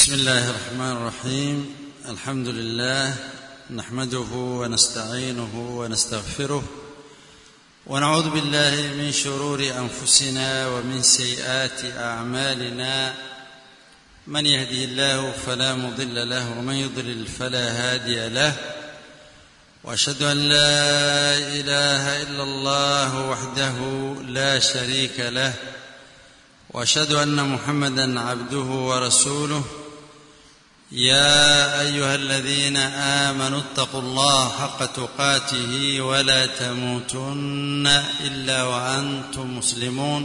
بسم الله الرحمن الرحيم الحمد لله نحمده ونستعينه ونستغفره ونعوذ بالله من شرور انفسنا ومن سيئات اعمالنا من يهده الله فلا مضل له ومن يضلل فلا هادي له واشهد ان لا اله الا الله وحده لا شريك له واشهد ان محمدا عبده ورسوله يا ايها الذين امنوا اتقوا الله حق تقاته ولا تموتن الا وانتم مسلمون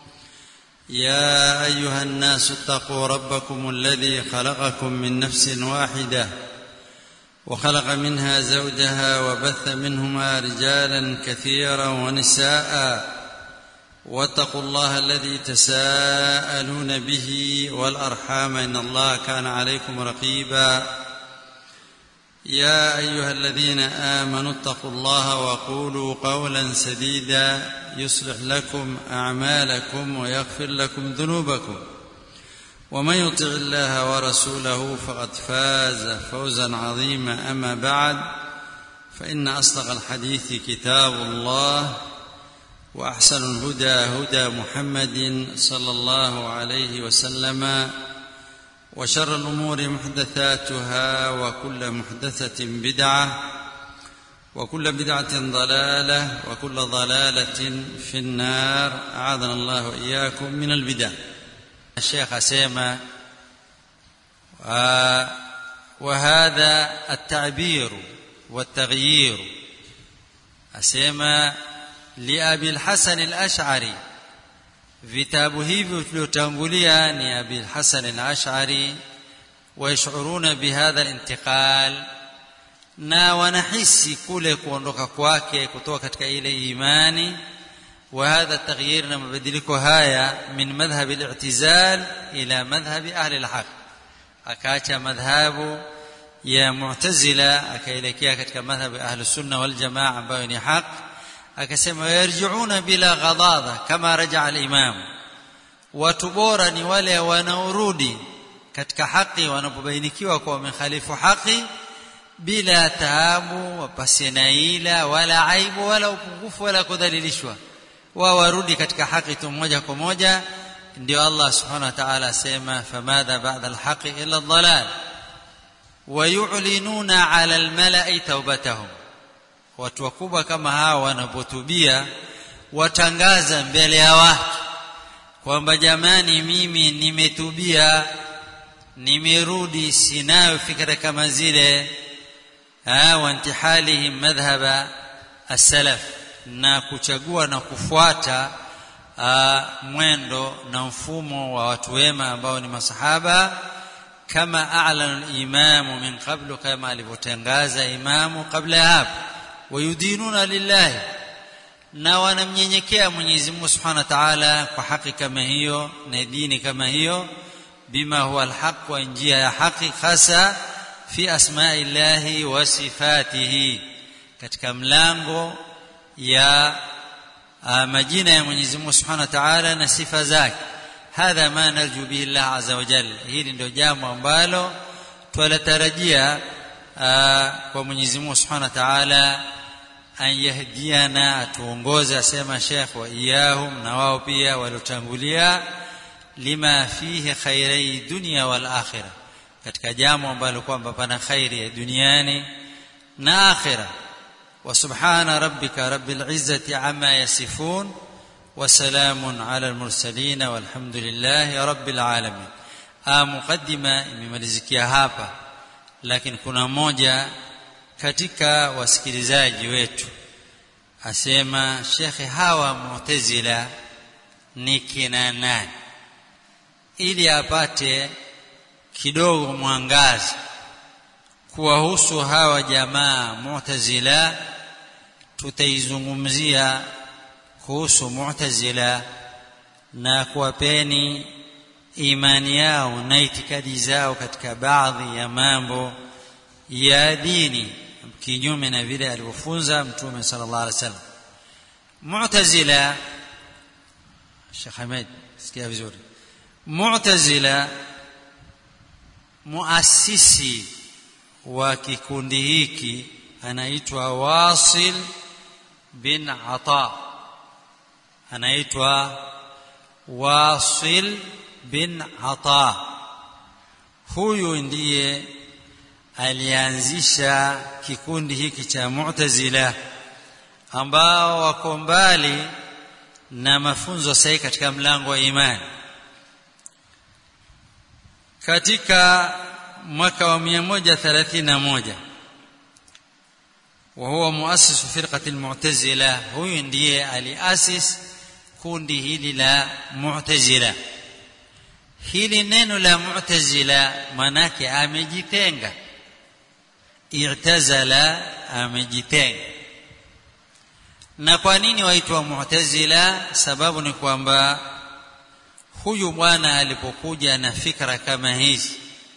يا ايها الناس اتقوا ربكم الذي خلقكم من نفس واحده وخلق منها زوجها وبث منهما رجالا كثيرا ونساء واتقوا الله الذي تساءلون به والارحام ان الله كان عليكم رقيبا يا ايها الذين امنوا اتقوا الله وقولوا قولا سديدا يصلح لكم اعمالكم ويغفر لكم ذنوبكم ومن يطع الله ورسوله فقد فاز فوزا عظيما اما بعد فان اصدق الحديث كتاب الله واحسن الهدى هدى محمد صلى الله عليه وسلم وشر الامور محدثاتها وكل محدثه بدعه وكل بدعه ضلاله وكل ضلاله في النار اعاذنا الله واياكم من البدع الشيخ اسيما وهذا التعبير والتغيير asema liabi lhasan alashari vitabu hivyo tuliotangulia ni abi lhasan alashari wayashuruna bihadha lintiqal na wanahisi kule kuondoka kwake kutoka katika ile imani وهذا التغيير na mabadiliko haya min madhhab al-i'tizal ila madhhab ahli al-haq akaacha madhhabu ya mu'tazila akaelekea katika madhhab ahli sunna wal jamaa ambayo ni haq akasema yarjiuna bila ghadadha kama raja al-imam watu bora ni wale wanaorudi katika haki wanapobainikiwa kwa wamekhalifu haki bila taabu wapasina ila wala aibu wala upungufu wala kudhalilishwa wao warudi katika haki tu moja kwa moja ndio Allah subhanahu wa ta'ala asema famadha ba'da al-haqi illa ad-dhalal wayu'linuna 'ala al-mala'i tawbatahum watu wakubwa kama hawa wanapotubia watangaza mbele ya watu kwamba jamani mimi nimetubia nimerudi sinayo fikra kama zile wa intihalihim madhhaba as-salaf na kuchagua na kufuata uh, mwendo na mfumo wa watu wema ambao ni masahaba kama a'lana al-imamu min qablu kama alivyotangaza imamu kabla ya hapo wayudinuna lillahi na wanamnyenyekea Mwenyezi Mungu Subhanahu wa Ta'ala kwa haki kama hiyo na dini kama hiyo bima huwa alhaq wa njia ya haki hasa fi asma'illahi wa sifatihi katika mlango ya majina ya Mwenyezi Mungu Subhanahu wa Ta'ala na sifa zake hadha ma narju bihi Allah azza wa jalla hili ndio jambo ambalo twalatarajia kwa Mwenyezi Mungu Subhanahu wa Ta'ala an yahdiana atuongoze asema Sheikh wa iyahum na wao pia waliotangulia lima fihi khairai dunya wal akhirah katika jambo ambalo kwamba pana khairi ya duniani na akhirah وسبحان ربك رب العزة عما يصفون وسلام على المرسلين والحمد لله رب العالمين آه مقدمة imemalizikia hapa lakini kuna mmoja katika wasikilizaji wetu asema shekhe hawa mu'tazila ni kina nani ili apate kidogo mwangazi kuwahusu hawa jamaa mu'tazila tutaizungumzia kuhusu mu'tazila na kuwapeni imani yao na itikadi zao katika baadhi ya mambo ya dini kinyume na vile alivyofunza mtume sallallahu alaihi wasallam mu'tazila Sheikh Ahmed sikia vizuri mu'tazila muasisi wa kikundi hiki anaitwa Wasil bin Ata anaitwa Wasil bin Ata huyu ndiye alianzisha kikundi hiki cha Mu'tazila ambao wako mbali na mafunzo sahihi katika mlango wa imani katika mwaka wa 131 وهو مؤسس فرقة المعتزلة هو ndiye aliasis kundi hili la Mu'tazila hili neno la Mu'tazila manake amejitenga i'tazala amejitenga na kwa nini waitwa Mu'tazila sababu ni kwamba huyu bwana alipokuja na fikra kama hizi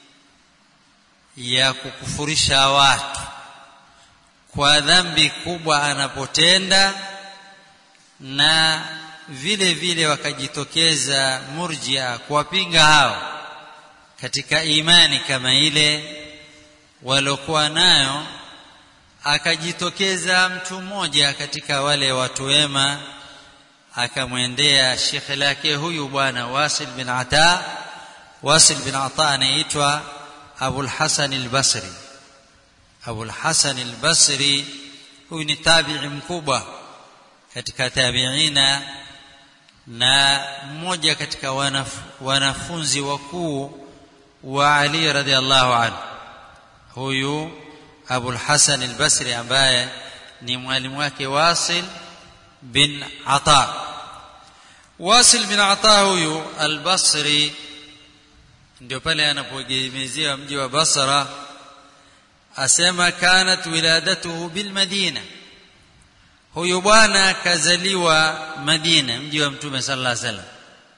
ya kukufurisha watu kwa dhambi kubwa anapotenda na vile vile wakajitokeza murjia kuwapinga hao katika imani kama ile waliokuwa nayo akajitokeza mtu mmoja katika wale watu wema akamwendea shekhe lake huyu bwana Wasil bin Ata Wasil bin Ata anaitwa Abul Hasan al-Basri Abul Hasan al-Basri huyu ni tabi'i mkubwa katika tabi'ina na mmoja katika wanaf, wanafunzi wakuu wa Ali radhiallahu anhu huyu Abul Hasan al-Basri ambaye ni mwalimu wake Wasil bin Ata Wasil bin Ata huyu al-Basri ndio pale anapogemezea mji wa Basra asema kanat wiladatuhu bil Madina huyu bwana kazaliwa Madina mji wa Mtume sallallahu alaihi wasallam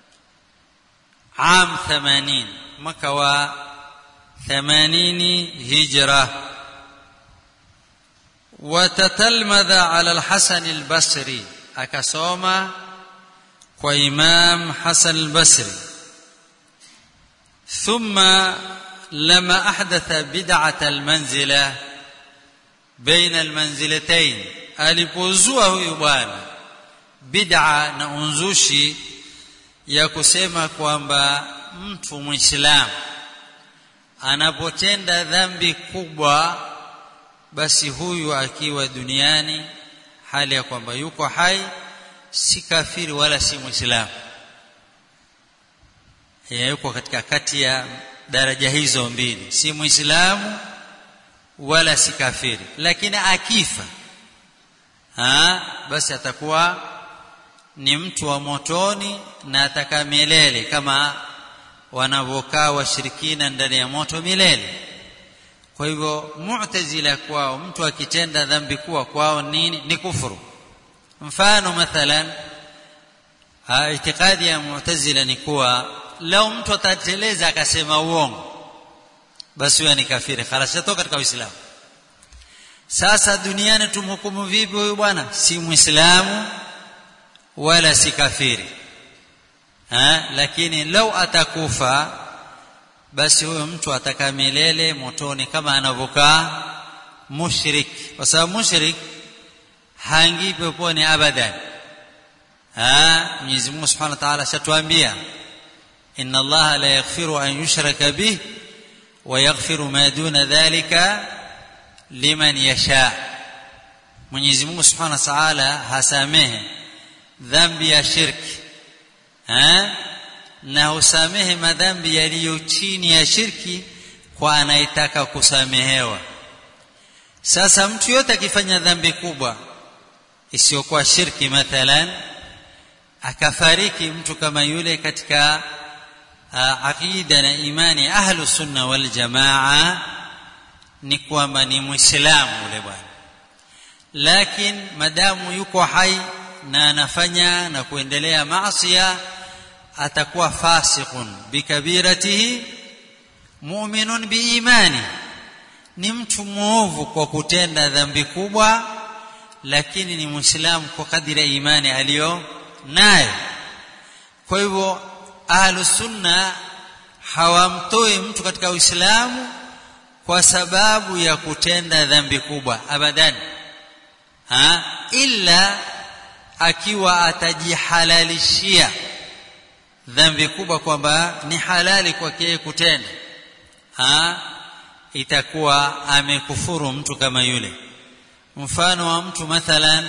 am 80 mwaka wa 80 hijra وتتلمذ على الحسن البصري akasoma kwa Imam Hasan al-Basri ثم لما أحدث بدعة المنزلة بين المنزلتين alipozua huyu bwana bid'a na unzushi ya kusema kwamba mtu muislamu anapotenda dhambi kubwa basi huyu akiwa duniani hali ya kwamba yuko hai si kafiri wala si muislamu yuko katika kati ya daraja hizo mbili si muislamu wala si kafiri lakini akifa ha, basi atakuwa ni mtu wa motoni na atakaa milele kama wanavyokaa washirikina ndani ya moto milele kwa hivyo mu'tazila kwao mtu akitenda dhambi kuwa kwao nini ni kufuru mfano mathalan itikadi ya mu'tazila ni kuwa lau mtu atateleza akasema uongo basi huyo ni kafiri khalas shatoka katika uislamu sasa duniani tumhukumu vipi huyu bwana si muislamu wala si kafiri ha? lakini lau atakufa basi huyo mtu atakaa milele motoni kama anavyokaa mushrik kwa sababu mushrik haingii peponi abadan Mwenyezi Mungu Subhanahu wa Ta'ala shatuambia inna Allah la yaghfiru an yushraka bih wa yaghfiru ma duna dhalika liman yasha Mwenyezi Mungu Subhanahu wa Ta'ala hasamehe dhambi ya shirki ha? na husamehe madhambi yaliyo chini ya shirki kwa anayetaka kusamehewa sasa mtu yote akifanya dhambi kubwa isiyokuwa shirki mathalan akafariki mtu kama yule katika uh, aqida na imani ahlu sunna wal jamaa ni kwamba ni muislamu yule bwana lakini madamu yuko hai na anafanya na kuendelea maasiya atakuwa fasiqun bikabiratihi mu'minun biimani ni mtu muovu kwa kutenda dhambi kubwa lakini ni muislamu kwa kadiri ya imani aliyo nayo kwa hivyo ahlu sunna hawamtoi mtu katika uislamu kwa sababu ya kutenda dhambi kubwa abadan ha illa akiwa atajihalalishia dhambi kubwa kwamba ni halali kwake kutenda ha itakuwa amekufuru mtu kama yule mfano wa mtu mathalan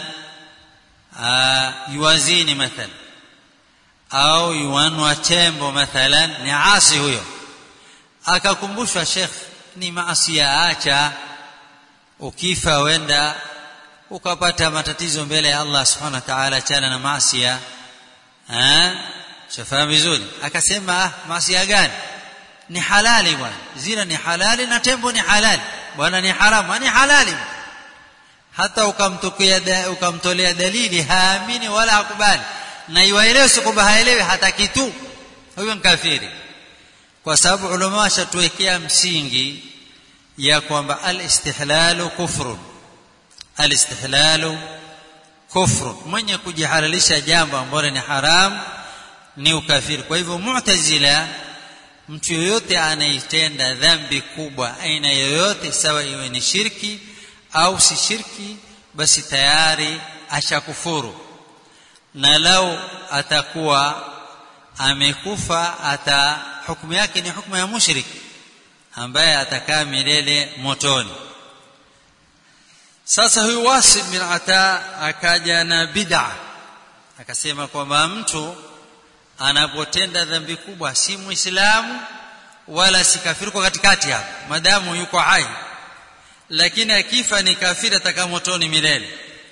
yuwazini mathalan au yuanwa tembo mathalan ni asi huyo akakumbushwa shekh ni maasi ya acha ukifa wenda ukapata matatizo mbele ya Allah subhanahu wa ta'ala chana na maasi ya shafahamu vizuri akasema ah maasi gani ni halali bwana zina ni halali na tembo ni halali bwana ni haramu ni halali hata ukamtokea da, ukamtolea dalili haamini wala hakubali na iwaelewe si kwamba haelewi hata kitu huyo ni kafiri kwa sababu ulama washatuwekea msingi ya kwamba alistihlalu kufrun alistihlalu kufrun mwenye kujihalalisha jambo ambalo ni haram ni ukafiri kwa hivyo mu'tazila mtu yoyote anaitenda dhambi kubwa aina yoyote sawa iwe ni shirki au si shirki basi tayari ashakufuru na lau atakuwa amekufa ata hukumu yake ni hukumu ya mushrik ambaye atakaa milele motoni sasa huyu Wasil bin Ata akaja na bid'a akasema kwamba mtu anapotenda dhambi kubwa si muislamu wala si kafiri kwa katikati hapo madamu yuko hai lakini akifa ni kafiri atakaa motoni milele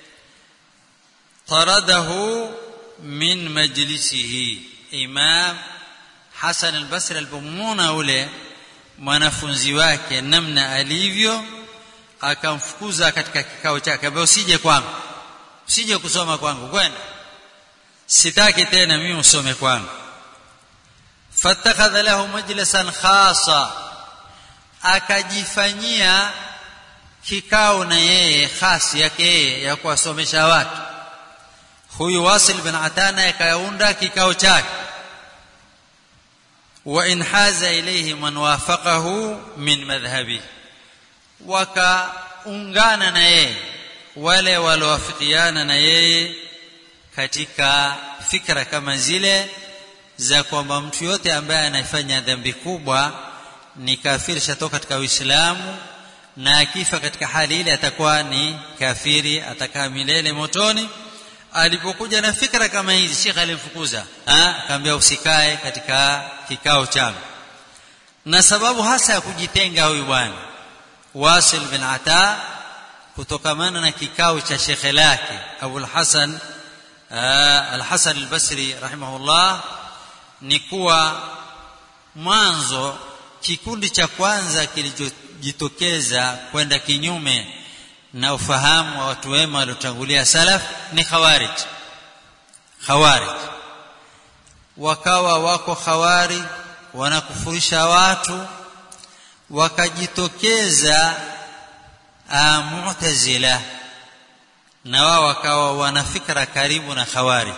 taradahu min majlisihi imam Hasan al-Basri alipomwona ule mwanafunzi wake namna alivyo akamfukuza katika kikao chake ambaye usije kwangu usije kusoma kwangu kwenda sitaki tena mimi usome kwangu fattakhadha lahu majlisan khasa akajifanyia kikao na yeye khasi yake yeye ya kuwasomesha watu huyu Wasil bin Atana akaunda kikao chake wa in haza ilayhi man wafaqahu min madhhabi wakaungana na yeye wale waliowafikiana na yeye katika fikra kama zile za kwamba mtu yote ambaye anafanya dhambi kubwa ni kafiri shatoka katika Uislamu na akifa katika hali ile atakuwa ni kafiri atakaa milele motoni alipokuja na fikra kama hizi Sheikh alimfukuza akamwambia usikae katika kikao changu na sababu hasa ya kujitenga huyu bwana Wasil bin Ata kutokamana na kikao cha shekhe lake Abu al-Hasan al-Hasan al-Basri rahimahullah ni kuwa mwanzo kikundi cha kwanza kilichojitokeza kwenda kinyume na ufahamu wa watu wema waliotangulia salaf ni khawarij khawarij wakawa wako khawari wanakufurisha watu wakajitokeza mu'tazila na wao wakawa wana fikra karibu na khawarij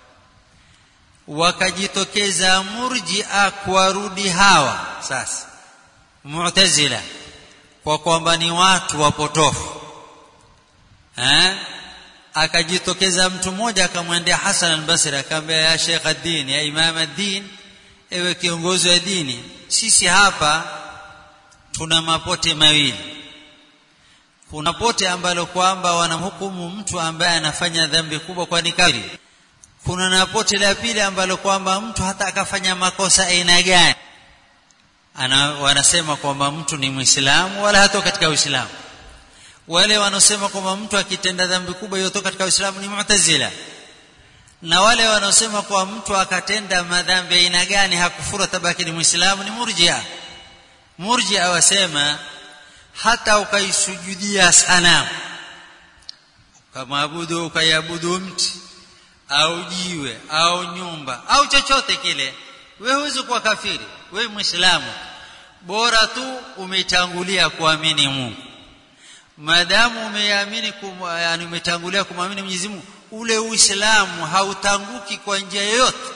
wakajitokeza murji'a kuwarudi hawa sasa mu'tazila kwa kwamba ni watu wapotofu eh akajitokeza mtu mmoja akamwendea Hassan al-Basri akamwambia ya Sheikh ad-Din ya Imam ad-Din ewe kiongozi wa dini sisi hapa tuna mapote mawili kuna pote ambalo kwamba wanamhukumu mtu ambaye anafanya dhambi kubwa kwa ni kafiri kuna na pote la pili ambalo kwamba mtu hata akafanya makosa aina gani ana wanasema kwamba mtu ni muislamu wala hatoka katika uislamu wale wanaosema kwamba mtu akitenda dhambi kubwa yotoka katika uislamu ni mu'tazila na wale wanaosema kwa mtu akatenda madhambi aina gani hakufuru tabaki ni muislamu ni murjia murjia wasema hata ukaisujudia sanamu ukamwabudu ukaiabudu mti au jiwe au nyumba au chochote kile wewe huwezi kuwa kafiri wewe muislamu bora tu umetangulia kuamini Mungu maadamu umeamini yani umetangulia kumwamini Mwenyezi Mungu ule uislamu hautanguki kwa njia yoyote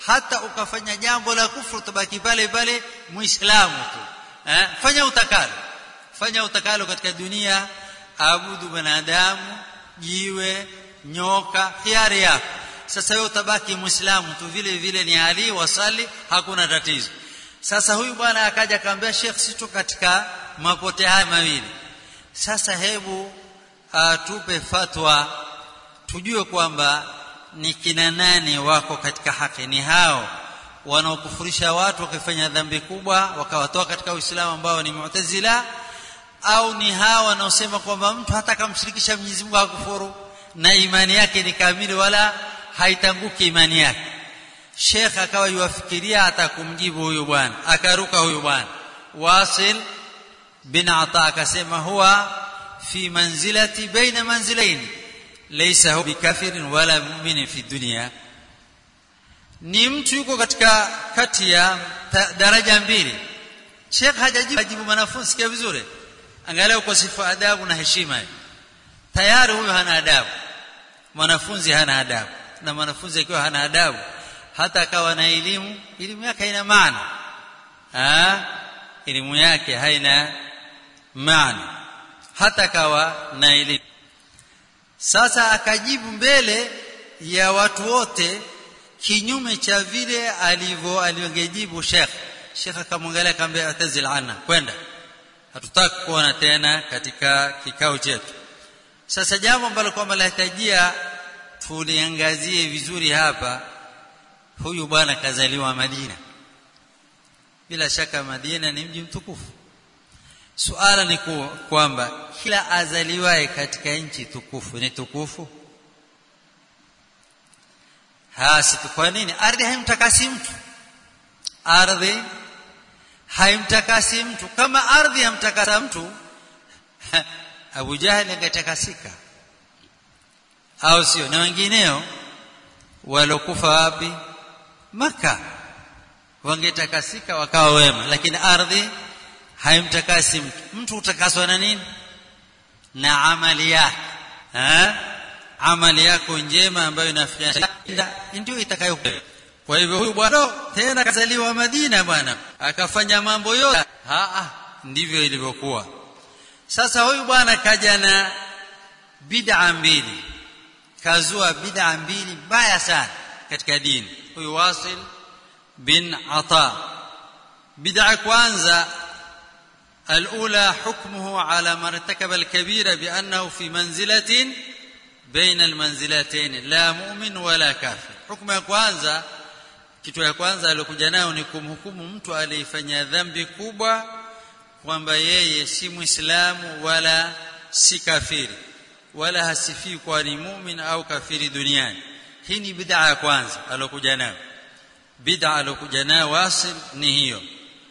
hata ukafanya jambo la kufuru tabaki pale pale muislamu tu eh? fanya utakalo fanya utakalo katika dunia abudu wanadamu jiwe nyoka hiari yako sasa wewe utabaki muislamu tu vile vile ni ali wasali hakuna tatizo sasa huyu bwana akaja akamwambia Sheikh sito katika mapote haya mawili sasa hebu atupe fatwa tujue kwamba ni kina nani wako katika haki ni hao wanaokufurisha watu wakifanya dhambi kubwa wakawatoa katika Uislamu ambao ni Mu'tazila au ni hao wanaosema kwamba mtu hata akamshirikisha Mwenyezi Mungu hakufuru na imani yake ni kamili wala haitanguki imani yake Sheikh akawa yuwafikiria hata kumjibu huyu bwana akaruka huyu bwana Wasil bin Ata akasema huwa fi manzilati baina manzilaini laysa huwa bikafirin wala mu'minin fi dunya ni mtu yuko katika kati ya daraja mbili Sheikh hajajibu hajibu mwanafunzi sikia vizuri angalia uko sifa adabu na heshima tayari huyo hana adabu mwanafunzi hana adabu na mwanafunzi akiwa hana adabu hata akawa na elimu elimu yake haina maana ah elimu yake haina maana hata akawa na elimu sasa akajibu mbele ya watu wote kinyume cha vile alivyo alivyojibu Sheikh Sheikh akamwangalia akamwambia atazil anna kwenda hatutaki kuona tena katika kikao chetu sasa jambo ambalo kwamba lahitajia tuliangazie vizuri hapa huyu bwana kazaliwa Madina bila shaka Madina ni mji mtukufu suala ni kwamba kila azaliwaye katika nchi tukufu ni tukufu hasi kwa nini ardhi haimtakasi mtu ardhi haimtakasi mtu kama ardhi hamtakasa mtu Abu Jahali angetakasika au sio na wengineo walokufa wapi maka wangetakasika wakawa wema lakini ardhi haimtakasi mtu mtu utakaswa na nini na amali yake ha? amali yako njema ambayo inafikia ndio itakayo kwa hivyo huyu bwana tena kazaliwa Madina bwana akafanya mambo yote ha ndivyo ilivyokuwa sasa huyu bwana kaja na bid'a mbili kazua bid'a mbili mbaya sana katika dini huyu Wasil bin Ata bid'a kwanza الأولى حكمه على من ارتكب الكبيرة بأنه في منزلة بين المنزلتين لا مؤمن ولا كافر حكم ya kwanza kitu ya kwanza aliyokuja nayo ni kumhukumu mtu aliyefanya dhambi kubwa kwamba yeye si muislamu wala si kafiri wala hasifii kwa ni mumin au kafiri duniani hii ni bid'a ya kwanza aliyokuja nayo bid'a aliyokuja nayo wasil ni hiyo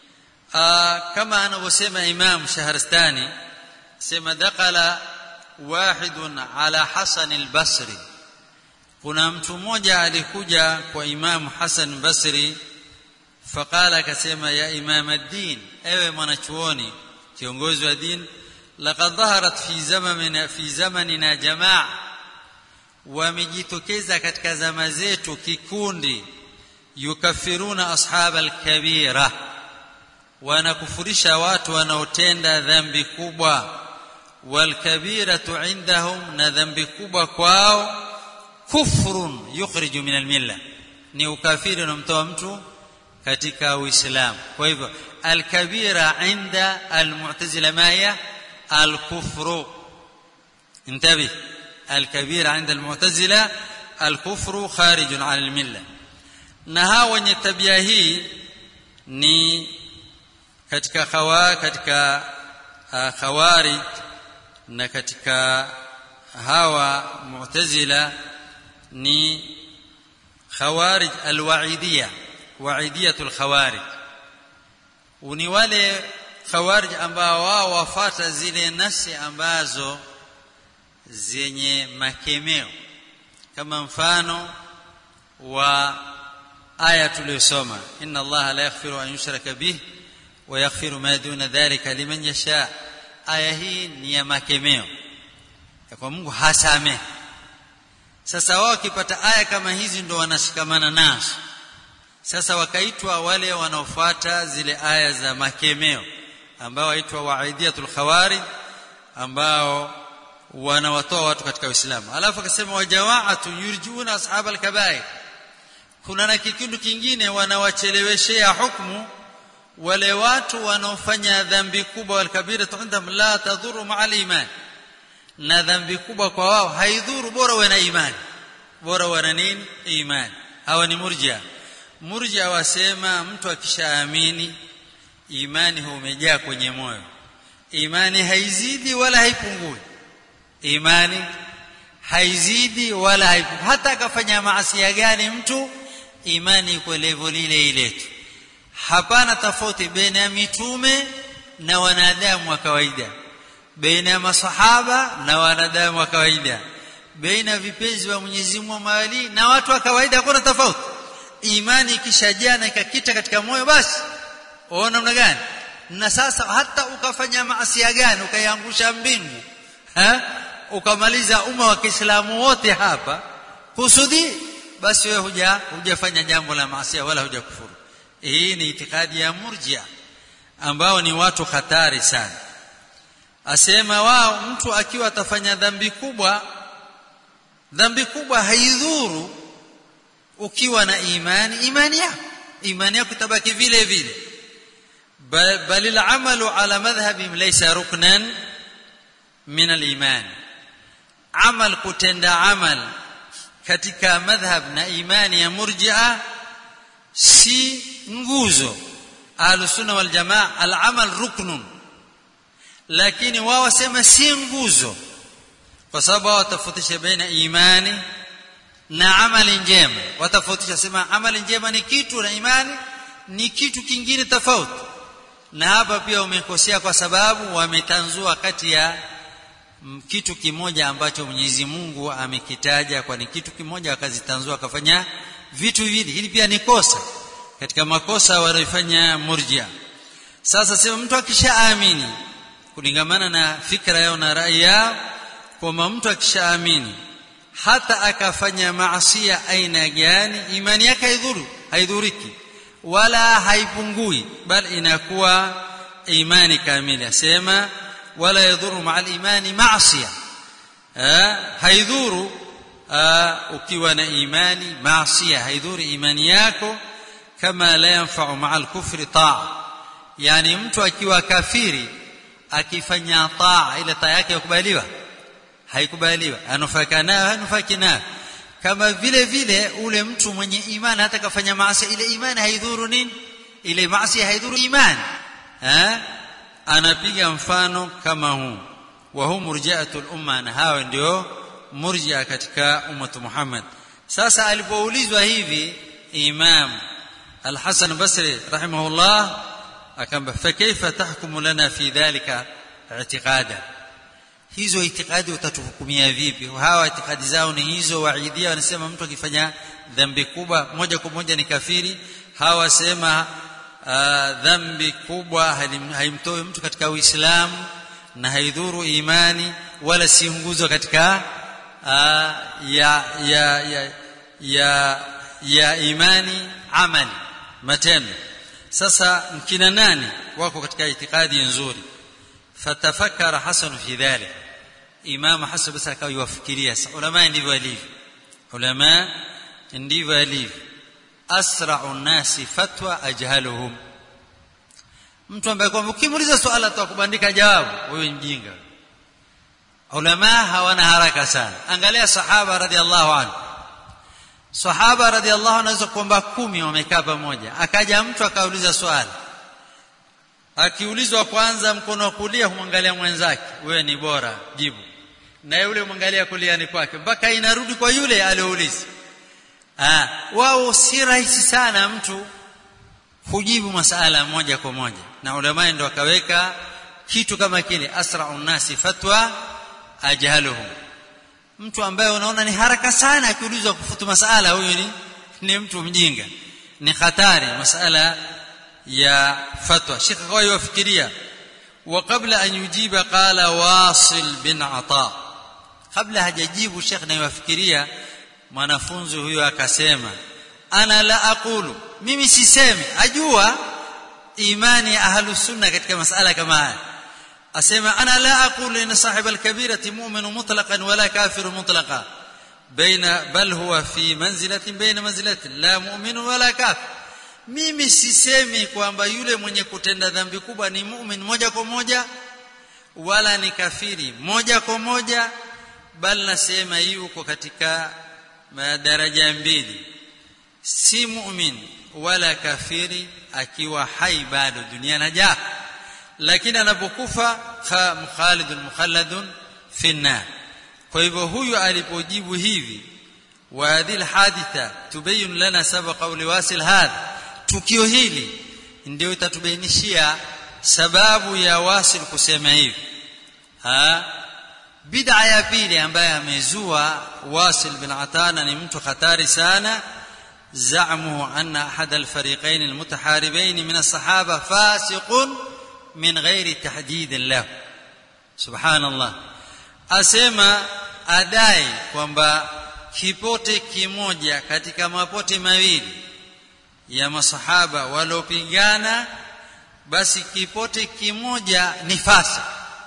kama anavyosema Imam Shahrastani sema dakala wahidun ala Hasan al-Basri kuna mtu mmoja alikuja kwa Imam Hasan Basri faqala akasema ya Imam ad-Din ewe mwanachuoni kiongozi wa din laqad dhaharat fi zamanina fi zamanina jamaa wamejitokeza katika zama zetu kikundi yukafiruna ashab al-kabira wanakufurisha watu wanaotenda dhambi kubwa walkabiratu indahum na dhambi kubwa kwao kufrun yukhriju min almilla ni ukafiri unamtoa mtu katika uislamu kwa hivyo alkabira inda almu'tazila maya alkufru انتبه الكبير عند المعتزله الكفر خارج عن المله na hawa wenye tabia hii ni katika khawa katika uh, khawarij na katika hawa mu'tazila ni khawarij alwaidiyya waidiyatul khawarij ni wale khawarij ambao wao wafata zile nasi ambazo zenye makemeo kama mfano wa aya tuliyosoma inna allaha la yaghfiru an yushraka bihi ويغفر ما دون ذلك لمن يشاء aya hii ni ya makemeo ya kwa Mungu hasamehe sasa wao wakipata aya kama hizi ndo wanashikamana nazo sasa wakaitwa wale wanaofuata zile aya za makemeo ambao waitwa waidiyatul khawarij ambao wanawatoa watu katika Uislamu alafu akasema wajawaatu yurjiuna ashab alkabair kuna na kikundi kingine wanawacheleweshea hukumu wale watu wanaofanya dhambi kubwa walkabira indahum la tadhuru maa aliman na dhambi kubwa kwa wao haidhuru bora wana imani bora wana nini imani hawa ni murjia murjia wasema mtu akishaamini imani humejaa kwenye moyo imani haizidi wala haipungui imani haizidi wala haipungui hata akafanya maasi gani mtu imani iko level ile ile tu hapana tofauti baina ya mitume na wanadamu wa kawaida baina ya masahaba na wanadamu wa kawaida baina vipenzi wa Mwenyezi Mungu mawali na watu wa kawaida hakuna tofauti imani ikishajaa na ikakita katika moyo basi uona namna gani na sasa hata ukafanya maasi gani ukaiangusha mbingu ha? ukamaliza umma wa Kiislamu wote hapa kusudi basi wewe huja hujafanya jambo la maasi wala hujakufuru hii ni itikadi ya murjia ambao ni watu hatari sana asema wao mtu akiwa atafanya dhambi kubwa dhambi kubwa haidhuru ukiwa na imani imani yako imani yako itabaki vile vile bal al-amalu ala madhhabihim laysa ruknan min al-iman amal kutenda amal katika madhhab na imani ya murji'a si nguzo ahlusunna wal jamaa al-amal ruknun lakini wao wasema si nguzo kwa sababu wao watafautisha baina imani na amali njema watafautisha sema amali njema ni kitu na imani ni kitu kingine tofauti na hapa pia umekosea kwa sababu wametanzua kati ya kitu kimoja ambacho Mwenyezi Mungu amekitaja kwa ni kitu kimoja wakazitanzua akafanya vitu viwili hili pia ni kosa katika makosa wanayofanya murjia sasa sema mtu akishaamini kulingamana na fikra yao na rai yao kwamba mtu akishaamini hata akafanya maasia aina gani imani yake haidhuru haidhuriki wala haipungui bali inakuwa imani kamili asema wala yadhuru maa imani maasia haidhuru ukiwa na imani maasia haidhuru imani yako kama la yanfa'u maa al-kufri taa yani mtu akiwa kafiri akifanya taa ile taa yake yakubaliwa haikubaliwa anufaika nayo hanufaiki nayo kama vile vile ule mtu mwenye imani hata kafanya maasi ile imani haidhuru nini ile maasi haidhuru imani eh anapiga mfano kama huu wa hum murji'atul umma na hawa ndio murji'a katika ummatu Muhammad sasa alipoulizwa hivi imam al-Hasan Basri rahimahullah akamba fa kaifa tahkumu lana fi dhalika i'tiqada hizo itikadi utatuhukumia vipi hawa itikadi zao ni hizo waidia wanasema mtu akifanya dhambi kubwa moja kwa moja ni kafiri hawa wasema uh, dhambi kubwa haimtoi mtu katika uislamu na haidhuru imani wala si nguzo katika uh, ya, ya, ya, ya, ya imani amali matendo sasa mkina nani wako katika itikadi nzuri fatafakara hasan fi dhalik imam hasan basi akawa yuwafikiria ulama ndivyo alivyo ulama ndivyo alivyo asra'u nasi fatwa ajhaluhum mtu ambaye kwamba ukimuuliza swala atakubandika jawabu wewe mjinga ulama hawana haraka sana angalia sahaba radhiallahu anhu sahaba radhiallahu anhu anaweza kwamba kumi wamekaa pamoja akaja mtu akauliza swali akiulizwa kwanza mkono wa kulia humwangalia mwenzake wewe ni bora jibu na yule mwangalia kuliani kwake mpaka inarudi kwa yule aliyouliza ah wao si rahisi sana mtu kujibu masala moja kwa moja na ulama ndio akaweka kitu kama kile asra'u nasi fatwa ajhaluhum mtu ambaye unaona ni haraka sana akiulizwa kufutu masala huyu ni, ni mtu mjinga ni hatari masala ya fatwa shekh kwa yafikiria وقبل أن يجيب قال واصل بن عطاء قبل hajajibu shekh na yafikiria mwanafunzi huyo akasema ana la aqulu mimi sisemi ajua imani ya ahlus sunna katika masala kama haya asema ana la aqulu inna sahib al-kabirati mu'minu mutlaqan wala kafiru mutlaqan baina bal huwa fi manzilatin baina manzilatin la mu'minu wala kafir mimi sisemi kwamba yule mwenye kutenda dhambi kubwa ni mu'min moja kwa moja wala ni kafiri moja kwa moja bali nasema yuko katika madaraja mbili si mu'min wala kafiri akiwa hai bado duniani haja lakini anapokufa mukhalidun mukhalladun fi nar kwa hivyo huyu alipojibu hivi wa hadhihi alhaditha tubayyin lana sabaqa liwasil hadha tukio hili ndio itatubainishia sababu ya wasil kusema hivi ha bid'a ya pili ambaye amezua wasil bin atana ni mtu hatari sana زعمه أن أحد الفريقين المتحاربين من الصحابة فاسق من غير تحديد له سبحان الله أسمى أداي kwamba kipote kimoja katika mapote mawili ya masahaba waliopigana basi kipote kimoja ni fasa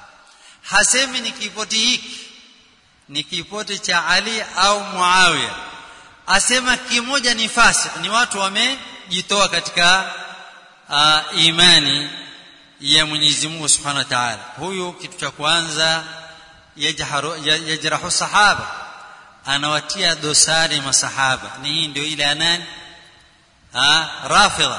hasemi ni kipote hiki ni kipote cha Ali au Muawiya asema kimoja ni fasik ni watu wamejitoa katika uh, imani ya Mwenyezi Mungu Subhanahu wa Ta'ala huyu kitu cha kwanza yajharu yajrahu sahaba anawatia dosari masahaba ni hii ndio ile anani ah rafidha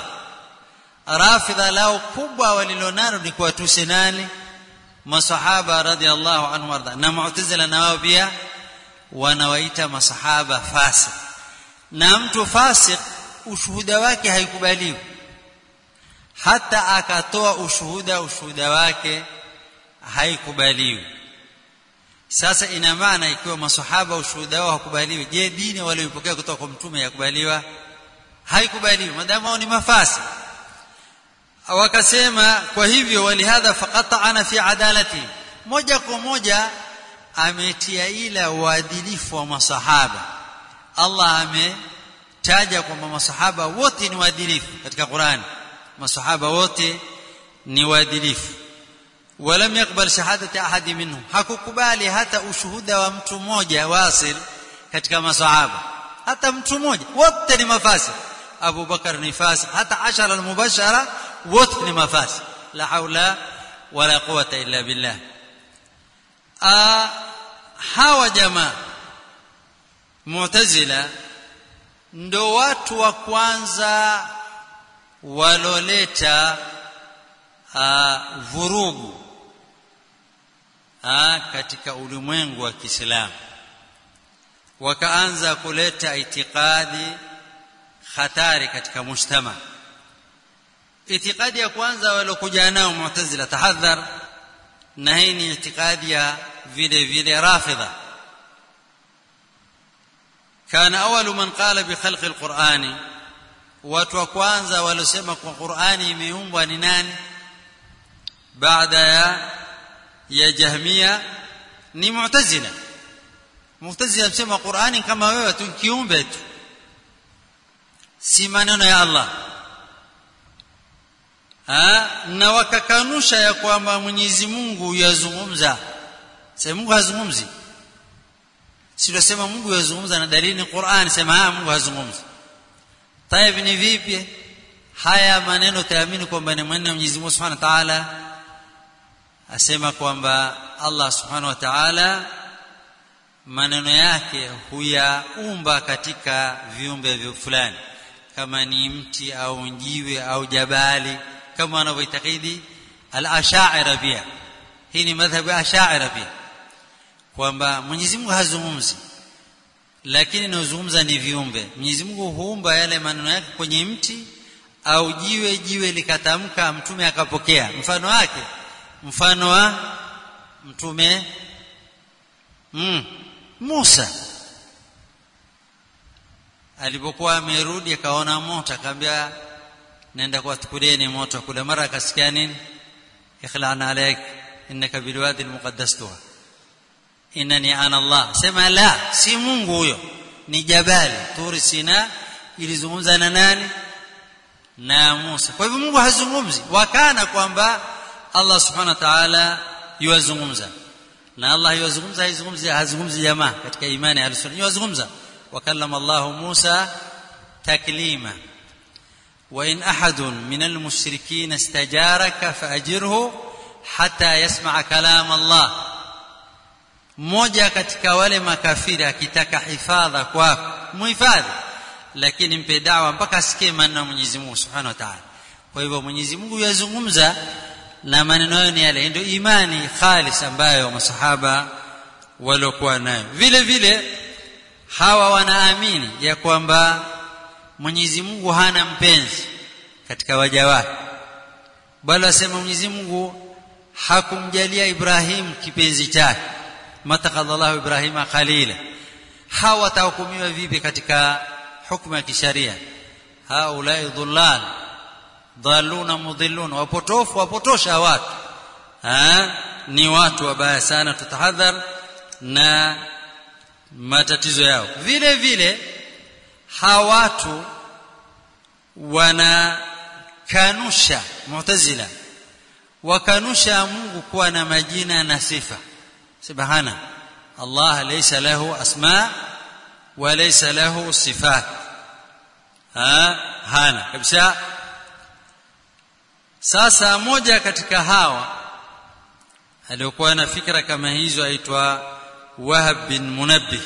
rafidha lao kubwa walilonalo ni kuwatusi nani masahaba radhiallahu anhu warda na mu'tazila na wao pia wanawaita masahaba fasik na mtu fasik ushuhuda wake haikubaliwi hata akatoa ushuhuda ushuhuda wake haikubaliwi sasa ina maana ikiwa masahaba ushuhuda wao hakubaliwi je dini walioipokea kutoka kwa mtume yakubaliwa haikubaliwi madamu wao ni mafasi wakasema kwa hivyo walihadha faqata'ana fi adalati moja kwa moja ametia ila uadilifu wa masahaba Allah ametaja kwamba masahaba wote ni waadilifu katika Qur'an masahaba wote ni waadilifu ولم يقبل شهادة أحد منهم hakukubali hata ushuhuda wa mtu mmoja wasil katika masahaba hata mtu mmoja wote ni mafasi Abu Bakar ni fasi hata ashara al-mubashara wote ni mafasi la haula wala quwata illa billah a hawa jamaa Mu'tazila ndo watu wa kwanza waloleta vurugu ha, katika ulimwengu wa Kiislamu wakaanza kuleta itikadi hatari katika mujtama itikadi ya kwanza waliokuja nao Mu'tazila tahadhar na hii ni itikadi ya vile vile rafidha كان أول من قال بخلق القرآن watu wa kwanza waliosema kwa Qur'ani imeumbwa ni nani baada ya ya Jahmia ni Mu'tazila Mu'tazila msema Qur'ani kama wewe tu kiumbe tu si maneno ya Allah ha? na wakakanusha ya kwamba Mwenyezi Mungu yazungumza sema Mungu hazungumzi si tunasema Mungu yazungumza na dalili ni Qur'an sema ha Mungu hazungumzi Taib ni vipi haya maneno taamini kwamba ni maneno ya Mwenyezi Mungu Subhanahu wa Ta'ala asema kwamba Allah Subhanahu wa Ta'ala maneno yake huyaumba katika viumbe fulani kama ni mti au njiwe au jabali kama wanavyoitakidi al-ash'ira pia hii ni madhhabu ya ash'ira pia kwamba Mwenyezi Mungu hazungumzi lakini inayozungumza ni viumbe Mwenyezi Mungu huumba yale maneno yake kwenye mti au jiwe jiwe likatamka mtume akapokea mfano wake mfano wa mtume mm, Musa alipokuwa amerudi akaona moto akamwambia nenda kuwatukulieni moto kule mara akasikia nini ikhla'na alayk innaka bilwadi almuqaddas tuha innani ana Allah sema la si Mungu huyo ni jabali turi sina ilizungumza na nani na Musa kwa hivyo Mungu hazungumzi wakana kwamba Allah subhanahu wa ta'ala yuwazungumza na Allah yuwazungumza haizungumzi hazungumzi jamaa katika imani ya sunna yuwazungumza wakallama Allah Musa taklima وإن أحد من المشركين استجارك فأجره حتى يسمع كلام الله mmoja katika wale makafiri akitaka hifadha kwako muhifadhi lakini mpe dawa mpaka asikie maneno ya Mwenyezi Mungu Subhanahu wa Ta'ala kwa hivyo Mwenyezi Mungu yazungumza na maneno hayo ni yale ndio imani khalis ambayo masahaba waliokuwa nayo vile vile hawa wanaamini ya kwamba Mwenyezi Mungu hana mpenzi katika waja wake bali wasema Mwenyezi Mungu hakumjalia Ibrahim kipenzi chake matakadallahu Ibrahima khalila hawa watahukumiwa vipi katika hukumu ya kisharia haulai dhullal dhaluna mudhillun wapotofu wapotosha watu ha? ni watu wabaya sana tutahadhar na matatizo yao vile vile hawa watu wanakanusha mu'tazila wakanusha Mungu kuwa na majina na sifa subhana Allah laysa lahu asma wa laysa lahu sifat ha hana kabisa sasa moja katika hawa aliyokuwa na fikra kama hizo aitwa Wahab bin Munabbih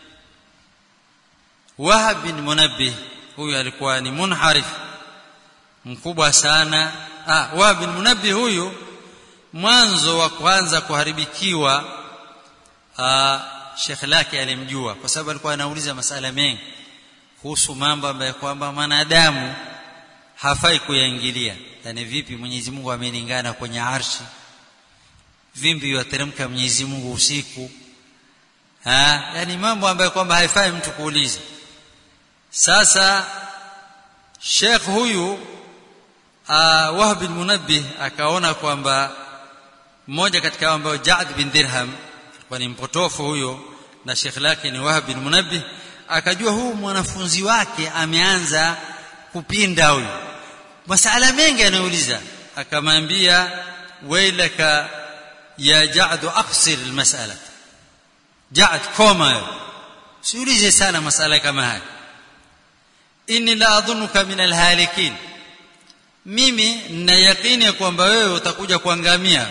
Wahab bin Munabbih huyu alikuwa ni munharif mkubwa sana ah Wahab bin Munabbih huyu mwanzo wa kwanza kuharibikiwa ah shekhe lake alimjua kwa sababu alikuwa anauliza masala mengi kuhusu mambo ambayo kwamba mwanadamu hafai kuyaingilia yani vipi Mwenyezi Mungu amelingana kwenye arshi vimbi yateremka Mwenyezi Mungu usiku ha yani mambo ambayo kwamba haifai mtu kuuliza sasa Sheikh huyu uh, Wahb bin Munabbih akaona kwamba mmoja katika ambao Ja'd bin Dirham alikuwa ni mpotofu huyo na Sheikh lake ni Wahb bin Munabbih akajua huu mwanafunzi wake ameanza kupinda huyu masala mengi anauliza akamwambia wailaka ya Ja'd aqsir almas'ala Ja'd koma siulize sana masala kama haya inni la adhunuka min alhalikin mimi nina yakini kwamba wewe utakuja kuangamia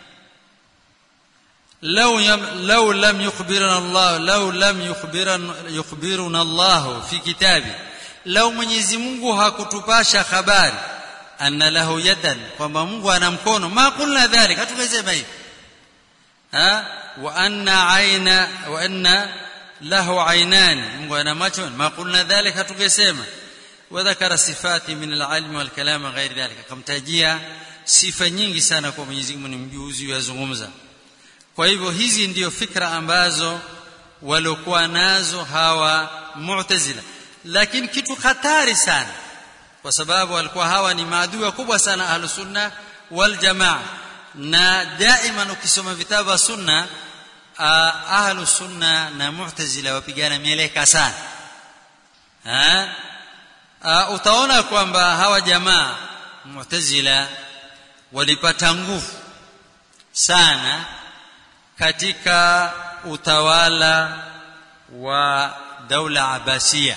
law law lam yukhbirana Allah law lam yukhbirana yukhbiruna Allah fi kitabi law Mwenyezi Mungu hakutupasha habari anna lahu yadan kwamba Mungu ana mkono ma kulna dhalika hatukasema hivi ha wa anna aina wa anna lahu ainani Mungu ana macho ma kulna dhalika hatukasema وذكر صفات من العلم والكلام غير ذلك akamtajia sifa nyingi sana kwa Mwenyezi Mungu ni mjuzi yazungumza kwa hivyo hizi ndiyo fikra ambazo waliokuwa nazo hawa mu'tazila lakini kitu hatari sana kwa sababu walikuwa hawa ni maadui wakubwa sana ahlus sunna wal jamaa na daima ukisoma vitabu sunna ahlus sunna na mu'tazila wapigana mieleka sana ha uh, utaona kwamba hawa jamaa mu'tazila walipata nguvu sana katika utawala wa daula abasia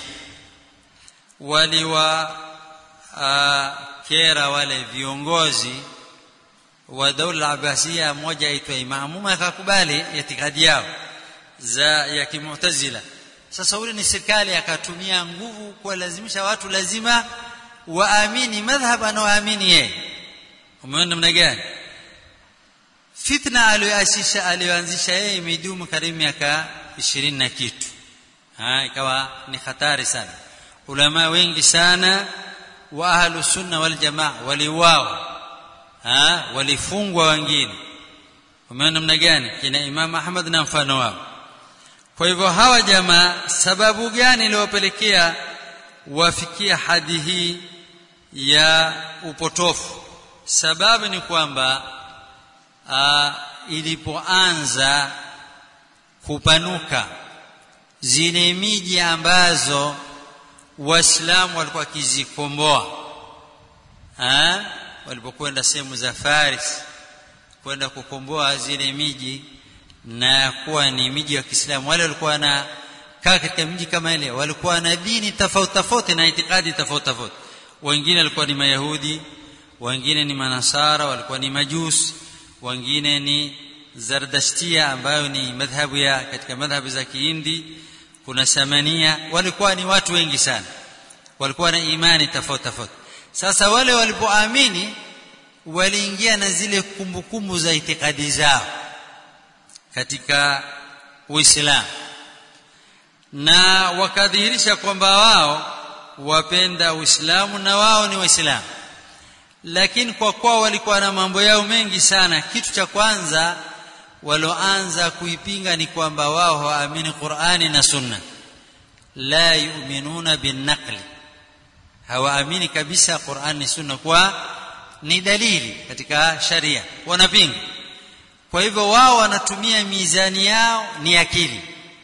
waliwa uh, kera wale viongozi wa daula abasia mmoja aitwa imamu akakubali itikadi yao za ya kimutazila sasa ule ni serikali akatumia nguvu kuwalazimisha watu lazima waamini madhhab anaoamini yeye umeona namna gani fitna aliyoasisha aliyoanzisha yeye imedumu karibu miaka 20 na kitu ha ikawa ni hatari sana ulama wengi sana wa ahlu sunna wal jamaa waliuawa ha walifungwa wengine umeona namna gani kina imam ahmad na mfano wao kwa hivyo hawa jamaa sababu gani iliyopelekea wafikia hadi hii ya upotofu sababu ni kwamba ilipoanza kupanuka zile miji ambazo waislamu walikuwa wakizikomboa ha? walipokwenda sehemu za Faris kwenda kukomboa zile miji na kuwa ni miji ya Kiislamu wale walikuwa na kaa katika mji kama ile walikuwa na dini tofauti tofauti na itikadi tofauti tofauti wengine walikuwa ni mayahudi wengine ni manasara walikuwa ni majusi wengine ni zardashtia ambayo ni madhhabu ya katika madhhabu za kihindi kuna samania walikuwa ni watu wengi sana walikuwa na imani tofauti tofauti sasa wale walipoamini waliingia na zile kumbukumbu za itikadi zao katika uislamu na wakadhihirisha kwamba wao wapenda uislamu na wao ni waislamu lakini kwa kuwa walikuwa na mambo yao mengi sana kitu cha kwanza waloanza kuipinga ni kwamba wao hawaamini qurani na sunna la yuminuna binnaqli hawaamini kabisa qurani na sunna kwa ni dalili katika sharia wanapinga kwa hivyo wao wanatumia mizani yao ni akili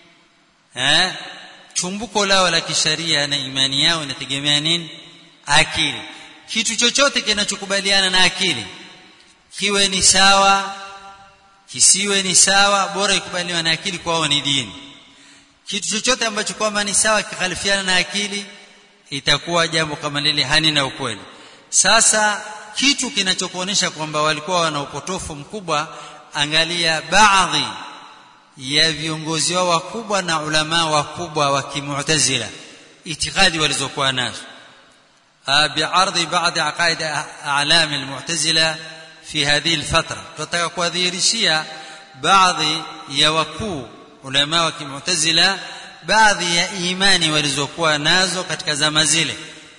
eh chumbuko lao la kisharia na imani yao inategemea nini akili kitu chochote kinachokubaliana na akili kiwe ni sawa kisiwe ni sawa bora ikubaliwa na akili kwao ni dini kitu chochote ambacho kwamba ni sawa kikhalifiana na akili itakuwa jambo kama lile hani na ukweli sasa kitu kinachokuonyesha kwamba walikuwa wana upotofu mkubwa angalia baadhi ya viongozi wao wakubwa na ulama wakubwa wa kimu'tazila itikadi walizokuwa nazo بعرض بعض عقائد أعلام المعتزلة في هذه الفترة tutaka kuadhihirishia baadhi ya wakuu ulama wa kimutazila baadhi ya imani walizokuwa nazo katika zama zile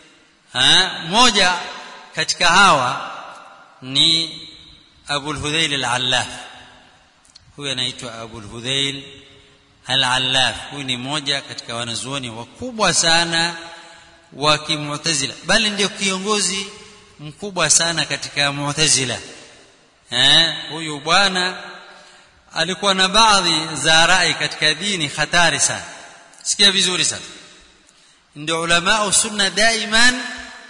moja katika hawa ni Abu al-Hudhayl al-Allaf huyu anaitwa Abu al-Hudhayl al-Allaf huyu ni moja katika wanazuoni wakubwa sana wa kimutazila bali ndio kiongozi mkubwa sana katika mu'tazila eh huyu bwana alikuwa na baadhi za rai katika dini hatari sana sikia vizuri sana ndio ulama sunna daiman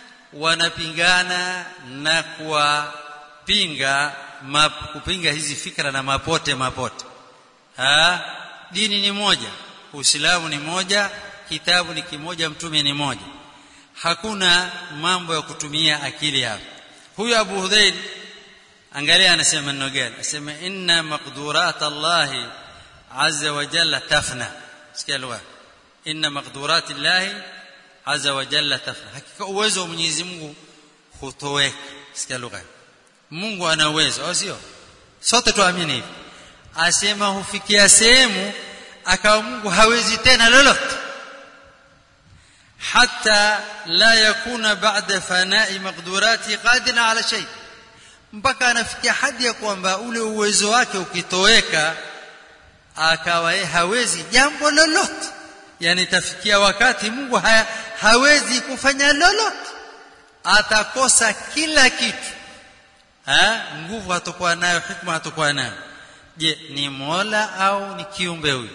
wanapingana na kuwapinga kupinga hizi fikra na mapote mapote ha dini ni moja uislamu ni moja kitabu ni kimoja mtume ni moja hakuna mambo ya kutumia akili hapo huyu Abu Hudhail angalia anasema maneno gani anasema inna maqdurat Allah azza wa jalla tafna sikia lugha inna maqdurat Allah azza wa jalla tafna hakika uwezo wa Mwenyezi Mungu hutoweka sikia lugha Mungu ana uwezo au sio sote tuamini hivi asema hufikia sehemu akawa Mungu hawezi tena lolote حتى لا يكون بعد فناء مقدوراته قادرا على شيء mpaka anafikia hadi ya kwamba ule uwezo wake ukitoweka akawa yeye hawezi jambo lolote yani tafikia wakati Mungu haya, hawezi kufanya lolote atakosa kila kitu ha? nguvu hatakuwa nayo hikma hatakuwa nayo je ni mola au ni kiumbe huyu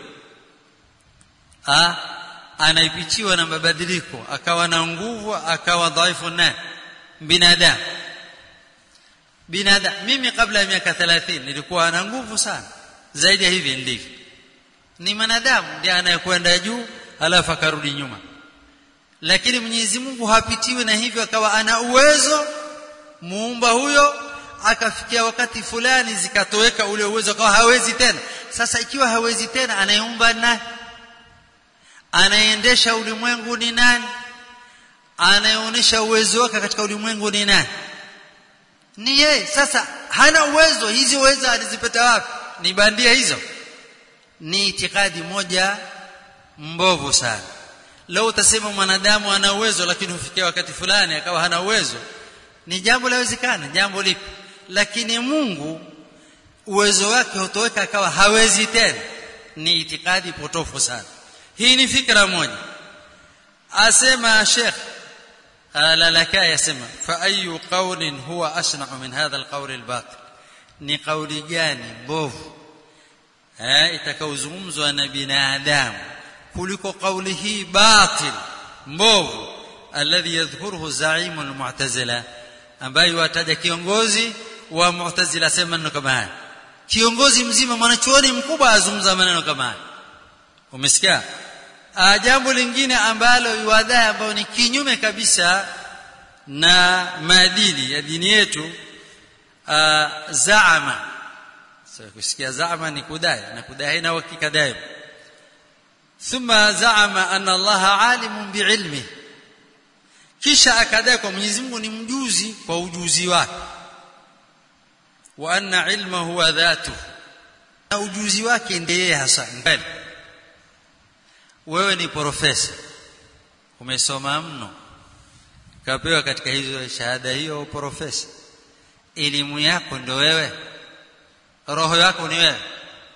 anaipichiwa na mabadiliko akawa na nguvu akawa dhaifu na binadamu binadamu mimi kabla ya miaka 30 nilikuwa na nguvu sana zaidi ya hivi ndivyo ni mwanadamu ndiye anayekwenda juu alafu akarudi nyuma lakini Mwenyezi Mungu hapitiwi na hivyo akawa ana uwezo muumba huyo akafikia wakati fulani zikatoweka ule uwezo akawa hawezi tena sasa ikiwa hawezi tena anayeumba nani anayeendesha ulimwengu ni nani anayeonyesha uwezo wake katika ulimwengu ni nani ni yeye sasa hana uwezo hizi uwezo alizipata wapi ni bandia hizo ni itikadi moja mbovu sana leo utasema mwanadamu ana uwezo lakini hufikia wakati fulani akawa hana uwezo ni jambo lawezekana jambo lipi lakini Mungu uwezo wake hutoweka akawa hawezi tena ni itikadi potofu sana hii ni fikra moja asema Sheikh Lalaka yasema fa ayu qawlin huwa asna'u min hadha alqawl albatil ni kauli gani mbovu eh itakaozungumzwa na binadamu kuliko kauli hii batil mbovu alladhi yadhkuruhu zaimu almu'tazila ambaye wataja kiongozi wa Mu'tazila sema maneno kama haya kiongozi mzima mwanachuoni mkubwa azungumza maneno kama haya umesikia jambo lingine ambalo iwadai ambayo ni kinyume kabisa na maadili ya dini yetu zaama sasa kusikia zaama ni kudai na kudai haina uhakika daima thumma zaama anna Allah alimun biilmi kisha akadai kwa Mwenyezi Mungu ni mjuzi kwa ujuzi wake wa anna ilma huwa dhatu na ujuzi wake ndiye hasa mbele wewe ni profesa umesoma mno kapewa katika hizo shahada hiyo profesa elimu yako ndio wewe roho yako ni wewe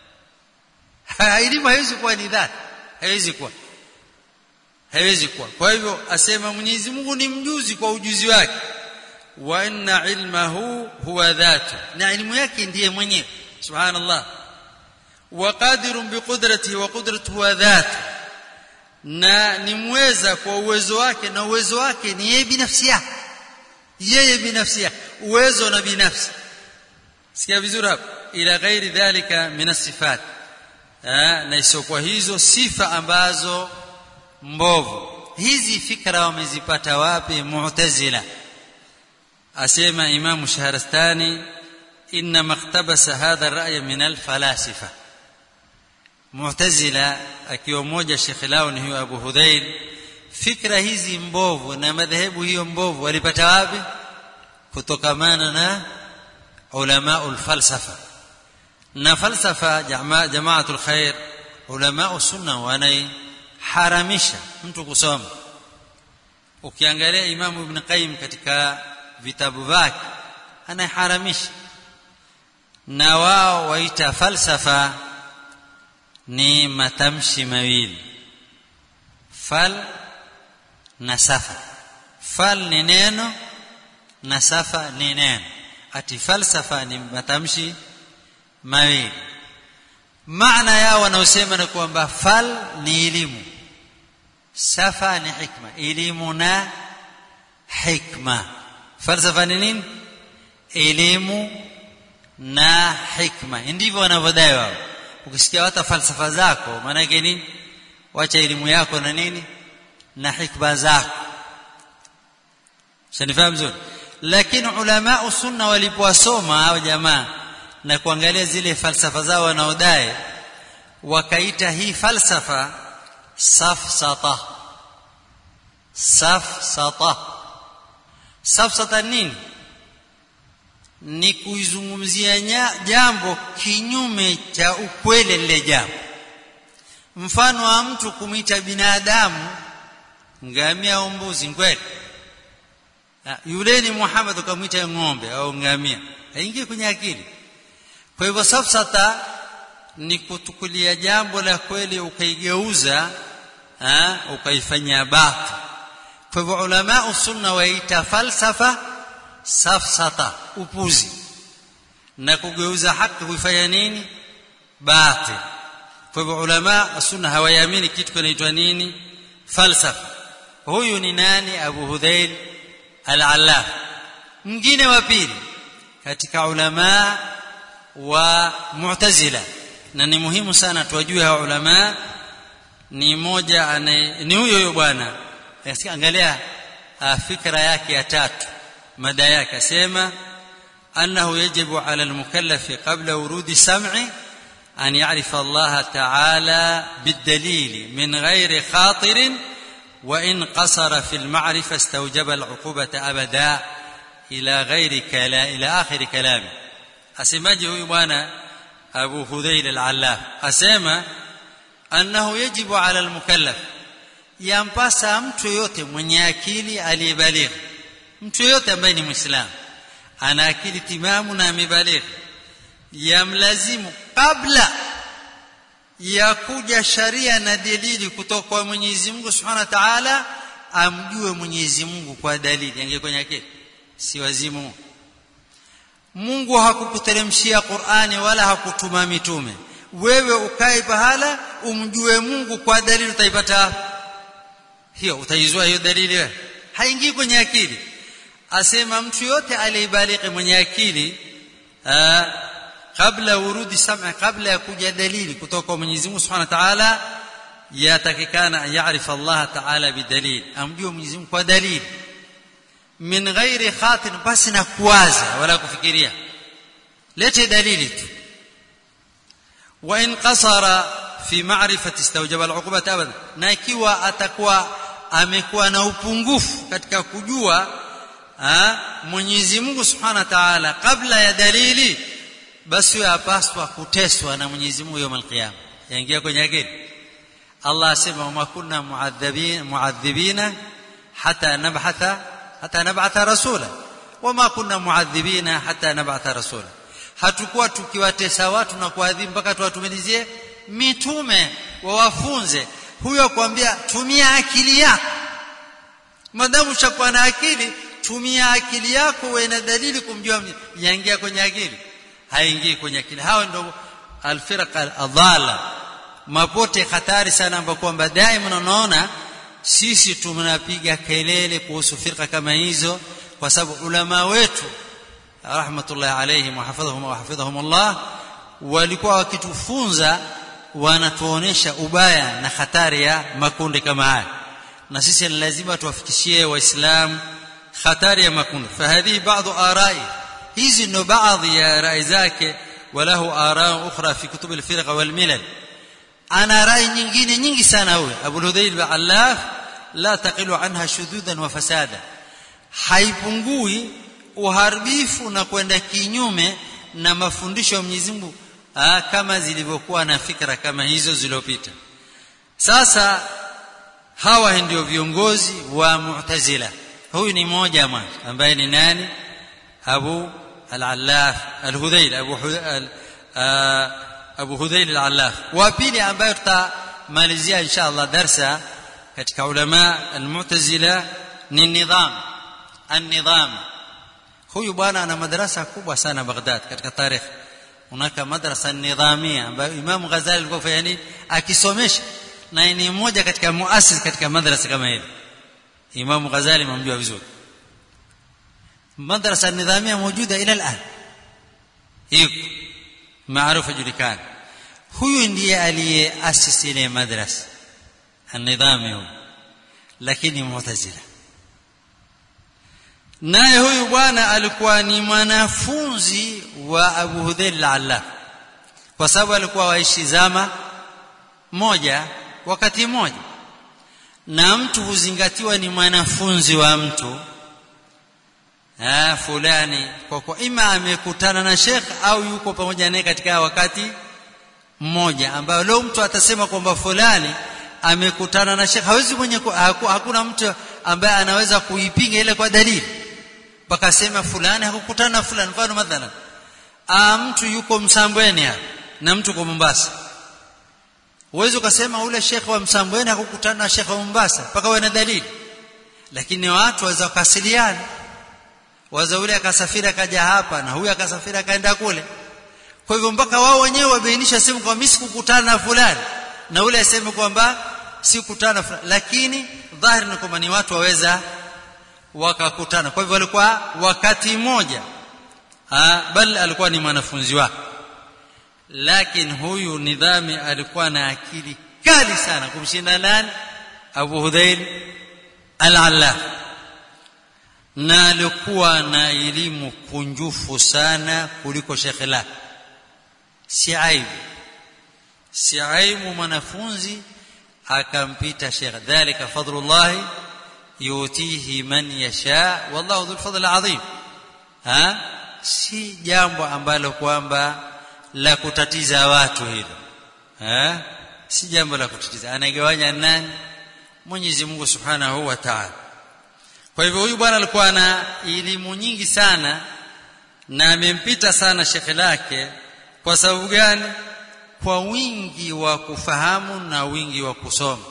elimu haiwezi kuwa ni dhati haiwezi kuwa haiwezi kuwa kwa hivyo asema Mwenyezi Mungu ni mjuzi kwa ujuzi wake wa inna ilmahu huwa dhatu na elimu yake ndiye mwenyewe subhanallah wa qadirun biqudratihi wa qudratuhu huwa dhatu na ni mweza kwa uwezo wake na uwezo wake ni yeye binafsi yake yeye binafsi yake uwezo na binafsi sikia vizuri hapo ila ghairi dhalika min sifat na isiokuwa hizo sifa ambazo mbovu hizi fikra wamezipata wapi mu'tazila asema imamu shahrastani inna maktabasa hadha ar-ra'y min al-falasifa mu'tazila akiwa mmoja shekhi lao ni huyo Abu Hudhail fikra hizi mbovu na madhehebu hiyo mbovu walipata wapi kutokamana na ulamaul falsafa na falsafa jamaa jamaatul khair ulama sunna wanaiharamisha mtu kusoma ukiangalia imamu ibn qayyim katika vitabu vyake anaharamisha na wao waita falsafa ni matamshi mawili fal na safa fal ni neno na safa ni neno ati falsafa ni matamshi mawili maana yao wanaosema ni kwamba fal ni elimu safa ni hikma elimu na hikma falsafa ni nini elimu na hikma ndivyo wanavyodai wao ukisikia hata falsafa zako maana yake nini wacha elimu yako na nini na hikma zako shanifahamu vizuri lakini ulama sunna walipowasoma hao jamaa na kuangalia zile falsafa zao wanaodai wakaita hii falsafa safsata safsata safsata nini ni kuizungumzia jambo kinyume cha ukweli lile jambo mfano wa mtu kumwita binadamu ngamia au mbuzi kweli yule ni Muhammad ukamwita ng'ombe au ngamia haingii kwenye akili kwa hivyo safsata ni kutukulia jambo la kweli ukaigeuza ukaifanyia batil kwa hivyo ulama sunna waita falsafa safsata upuzi na kugeuza haki kuifanya nini batil kwa hivyo ulama sunna hawayamini kitu kinaitwa nini falsafa huyu ni nani abu hudhail al-allaf mwingine wa pili katika ulama wa mu'tazila na ni muhimu sana tuwajue hawa ulama ni moja ane, ni huyo huyo bwana angalia fikra yake ya tatu mada yake asema annahu yajibu ala almukallafi qabla wurudi sam'i an ya'rifa Allah ta'ala bidalil min ghairi khatir وإن قصر في المعرفة استوجب العقوبة أبدا إلى غير كلا إلى آخر كلامه أسماجي هو بوانا أبو هذيل العلاف أسمى أنه يجب على المكلف yampasa mtu yote mwenye akili aliyebalighi mtu yote ambaye ni muislamu ana akili timamu na amebalighi yamlazimu kabla ya kuja sharia na dalili kutoka kwa Mwenyezi Mungu Subhanahu wa Ta'ala amjue Mwenyezi Mungu kwa dalili ange kwenye akili si wazimu Mungu hakukuteremshia Qur'ani wala hakutuma mitume wewe ukae pahala umjue Mungu kwa dalili utaipata hiyo utaizua hiyo dalili wewe haingii kwenye akili asema mtu yote aliyebaliki mwenye akili aa, kabla urudi sam'a kabla ya kuja dalili kutoka kwa Mwenyezi Mungu Subhanahu wa Ta'ala yatakikana yaarifa Allah Ta'ala bidalil amjue Mwenyezi Mungu kwa dalili min ghairi khatin basi na kuwaza wala kufikiria lete dalili tu wa in qasara fi ma'rifati istawjaba al'uqubata abada na ikiwa atakuwa amekuwa na upungufu katika kujua Mwenyezi Mungu Subhanahu wa Ta'ala kabla ya dalili basi yapaswa kuteswa na Mwenyezi Mungu يوم القيامه yaingia kwenye akili Allah asema wama kunna muadhibin muadhibina hata nab'atha hata nab'atha rasula wama kunna muadhibina hata nab'atha rasula hatukuwa tukiwatesa watu na kuadhibu mpaka tuwatumilizie mitume wawafunze huyo akwambia tumia akili yako madamu chakuwa na akili tumia akili yako uwe na dalili kumjua yaingia kwenye akili haingii kwenye akili hao ndio alfiraq adhala mapote hatari sana ambapo kwamba daima unaona sisi tunapiga kelele kuhusu firqa kama hizo kwa sababu ulama wetu rahmatullahi alayhim wa hafidhahum wa hafidhahum Allah walikuwa wakitufunza wanatuonesha ubaya na hatari ya makundi kama haya na sisi ni lazima tuwafikishie waislamu hatari ya makundi fahadhi baadhi arai hizi ndo baadhi ya rai zake walahu ara ukhra fi kutub al-firqa wal milal ana rai nyingine nyingi sana huyo Abu Hudayl al-Allaf la taqilu anha shududan wa fasada haipungui uharibifu na kwenda kinyume na mafundisho ya Mwenyezi Mungu kama zilivyokuwa na fikra kama hizo zilizopita sasa hawa ndio viongozi wa Mu'tazila huyu ni mmoja mwana ambaye ni nani Abu al-Allaf al-Hudayl Abu Abu Hudayl al-Allaf wa pili ambaye tutamalizia inshallah darsa katika ulama al-Mu'tazila ni nidham an-nidham huyu bwana ana madrasa kubwa sana Baghdad katika tarikh unaka madrasa nidhamia ambayo Imam Ghazali alikuwa fanya nini akisomesha na ni mmoja katika muassis katika madrasa kama hili Imam Ghazali mamjua vizuri madrasa nidhamia موجوده الى الان iko maarufu julikana huyu ndiye aliyeasisi ile madrasa an-nidhami huyu lakini mu'tazila naye huyu bwana alikuwa ni mwanafunzi wa Abu Hudhayl al kwa sababu alikuwa waishi zama moja wakati mmoja na mtu huzingatiwa ni mwanafunzi wa mtu ah fulani kwa kwa ima amekutana na Sheikh au yuko pamoja naye katika wakati mmoja ambao leo mtu atasema kwamba fulani amekutana na Sheikh hawezi mwenye hakuna mtu ambaye anaweza kuipinga ile kwa dalili mpaka sema fulani hakukutana na fulani mfano mathalan ah mtu yuko Msambweni hapa na mtu kwa Mombasa uweze ukasema ule Sheikh wa Msambweni hakukutana na Sheikh wa Mombasa mpaka uwe na dalili lakini watu waweza wakasiliana waza ule akasafiri akaja hapa na huyu akasafiri akaenda kule kwa hivyo mpaka wao wenyewe wabainisha sema kwa mimi sikukutana na fulani na ule aseme kwamba sikukutana fulani lakini dhahiri ni kwamba ni watu waweza wakakutana kwa hivyo walikuwa wakati mmoja bal alikuwa ni mwanafunzi wake lakini huyu nidhami alikuwa na akili kali sana kumshinda nani Abu Hudhail al-Allaf na alikuwa na elimu kunjufu sana kuliko shekhe la si aibu si aibu mwanafunzi akampita shekhe dhalika fadlullah yutihi man yasha wallahu dhul fadl azim ha si jambo ambalo kwamba la kutatiza watu hilo ha si jambo la kutatiza anagawanya nani Mwenyezi Mungu Subhanahu wa Ta'ala kwa hivyo huyu bwana alikuwa na elimu nyingi sana na amempita sana shekhe lake kwa sababu gani kwa wingi wa kufahamu na wingi wa kusoma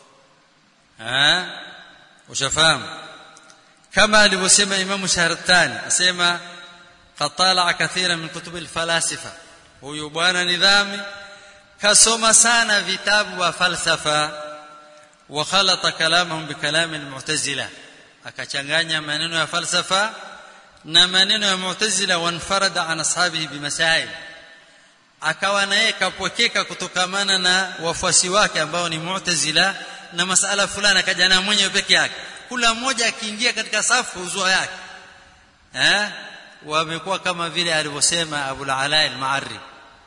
ha ushafahamu kama alivyosema Imam Shahrastani asema qatala kathira min kutub alfalasifa huyu bwana nidhami kasoma sana vitabu wa falsafa wa khalata kalamahum bikalam almu'tazila akachanganya maneno ya falsafa na maneno ya mu'tazila wanfarada an ashabihi bimasail akawa naye kapokeka kutokamana na wafuasi wake ambao ni mu'tazila na masala fulani akaja na mwenyewe peke yake kula mmoja akiingia katika safu uzua yake eh wamekuwa kama vile alivyosema Abu al-Ala al-Ma'arri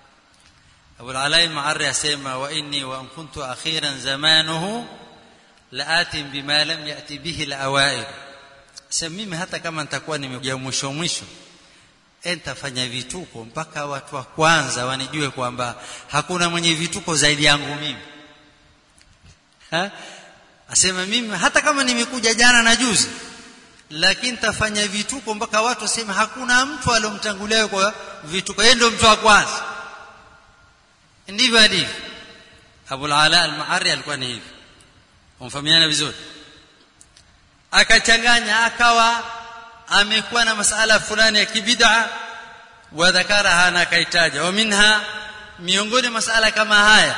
Abu al-Ala al-Ma'arri asema wa inni wa in kuntu akhiran zamanuhu laatin bima lam yati bihi al-awail sema mimi hata kama nitakuwa nimekuja mwisho mwisho nitafanya vituko mpaka watu wa kwanza wanijue kwamba hakuna mwenye vituko zaidi yangu mimi ha? asema mimi hata kama nimekuja jana na juzi lakini tafanya vituko mpaka watu waseme hakuna mtu aliyomtangulia kwa vituko yeye ndio mtu wa kwanza ndivyo alivyo Abu al-Ala al-Ma'ari alikuwa ni hivi umfahamiana vizuri akachanganya akawa amekuwa na masala fulani ya kibid'a wa dhakaraha na kaitaja wa minha miongoni masala kama haya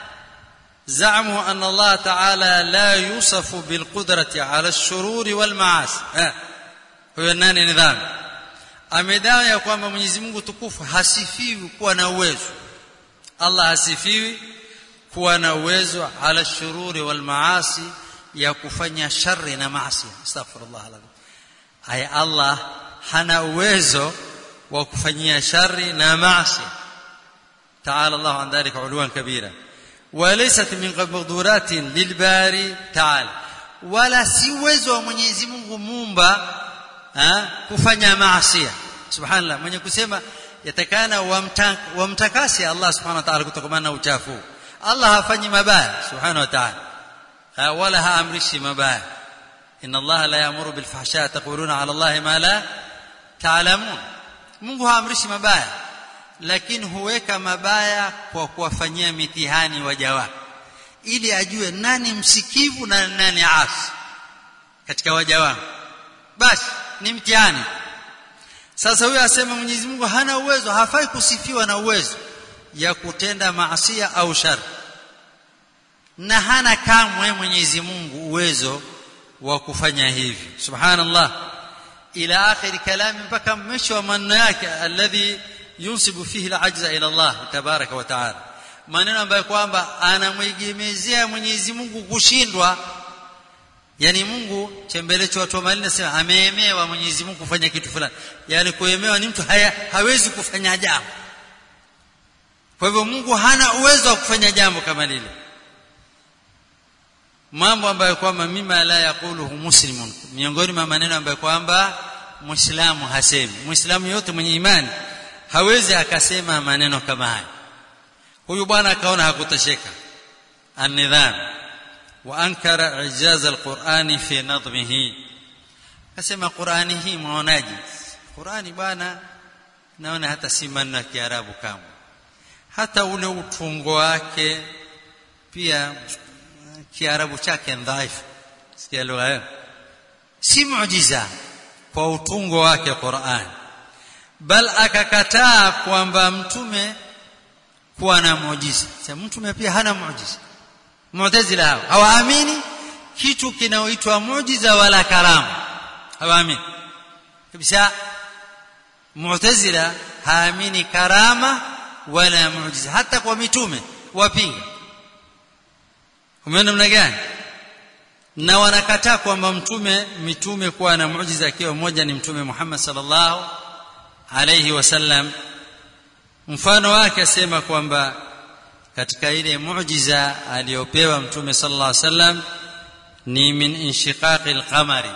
زعموا أن الله تعالى لا يوصف بالقدرة على الشرور والمعاصي huyo nani nidhamu amedai ya kwamba Mwenyezi Mungu tukufu hasifiwi kuwa na uwezo Allah hasifiwi kuwa na uwezo ala shururi wal maasi ya kufanya shari na maasi astaghfirullah alazim ay Allah hana uwezo wa kufanyia shari na maasi ta'ala Allah an dhalika uluwan kabira وليست من مقدورات للباري تعالى ولا si uwezo wa Mwenyezi Mungu muumba kufanya maasi subhanallah mwenye kusema yatakana wamtakasi Allah subhanahu wa ta'ala kutokana na uchafu Allah hafanyi mabaya subhanahu wa ta'ala wala haamrishi mabaya inna Allah la ya'muru bil fahsha taquluna 'ala Allah ma la ta'lamun Mungu haamrishi mabaya lakini huweka mabaya kwa kuwafanyia mitihani waja wake ili ajue nani msikivu na nani asi katika waja wake basi ni mtihani sasa huyo asema Mwenyezi Mungu hana uwezo hafai kusifiwa na uwezo ya kutenda maasia au shari na hana kamwe Mwenyezi Mungu uwezo wa kufanya hivi subhanallah ila akhir kalami mpaka mwisho wa maneno yake alladhi yunsibu fihi al-ajza ila Allah tabaraka wa taala maneno ambayo kwamba anamwegemezea Mwenyezi Mungu kushindwa yani Mungu chembelecho watu wa mali nasema ameemewa Mwenyezi Mungu kufanya kitu fulani yani kuemewa ni mtu haya, hawezi kufanya jambo kwa hivyo Mungu hana uwezo wa kufanya jambo kama lile mambo ambayo kwamba mima la yaquluhu muslimun miongoni mwa maneno ambayo kwamba muislamu hasemi muislamu yote mwenye imani hawezi akasema maneno kama haya huyu bwana akaona hakutosheka an-nidham wa ankara ijaz al-Qur'ani fi nadhmihi akasema Qur'ani hii mwaonaje Qur'ani bwana naona hata si maneno ya Kiarabu kama hata ule utungo wake pia Kiarabu chake dhaifu sikia lugha hiyo si muujiza kwa utungo wake Qur'ani bal akakataa kwamba mtume kuwa na muujiza sasa mtume pia hana muujiza mu'tazila hao hawaamini kitu kinaoitwa muujiza wala karama hawaamini kabisa mu'tazila haamini karama wala muujiza hata kwa mitume wapinga umeona namna gani na wanakataa kwamba mtume mitume kuwa na muujiza akiwa mmoja ni mtume Muhammad sallallahu alayhi wasallam mfano wake asema kwamba katika ile muujiza aliyopewa mtume sallallahu alayhi wasallam ni min inshiqaqi alqamari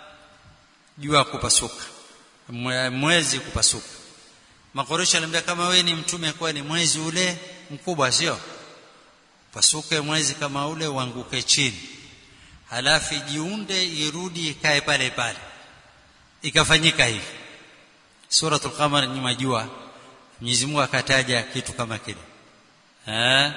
jua kupasuka mwezi kupasuka makoresho alimwambia kama wewe ni mtume kwa ni mwezi ule mkubwa sio pasuke mwezi kama ule uanguke chini halafu jiunde irudi ikae pale pale ikafanyika hivi suratul qamar ni majua Mwenyezi Mungu akataja kitu kama kile eh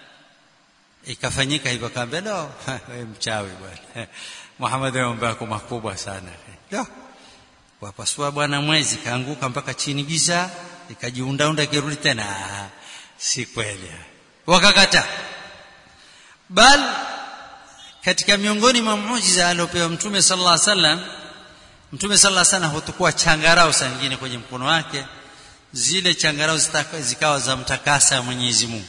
ikafanyika hivyo kaambia no wewe mchawi bwana Muhammad mambo yako makubwa sana no wapasua bwana mwezi kaanguka mpaka chini giza ikajiundaunda kirudi tena si kweli wakakata bal katika miongoni mwa muujiza aliopewa mtume sallallahu alaihi wasallam mtume sallallahu alaihi wasallam hutukua changarau saa nyingine kwenye mkono wake zile changarau zikawa za mtakasa Mwenyezi Mungu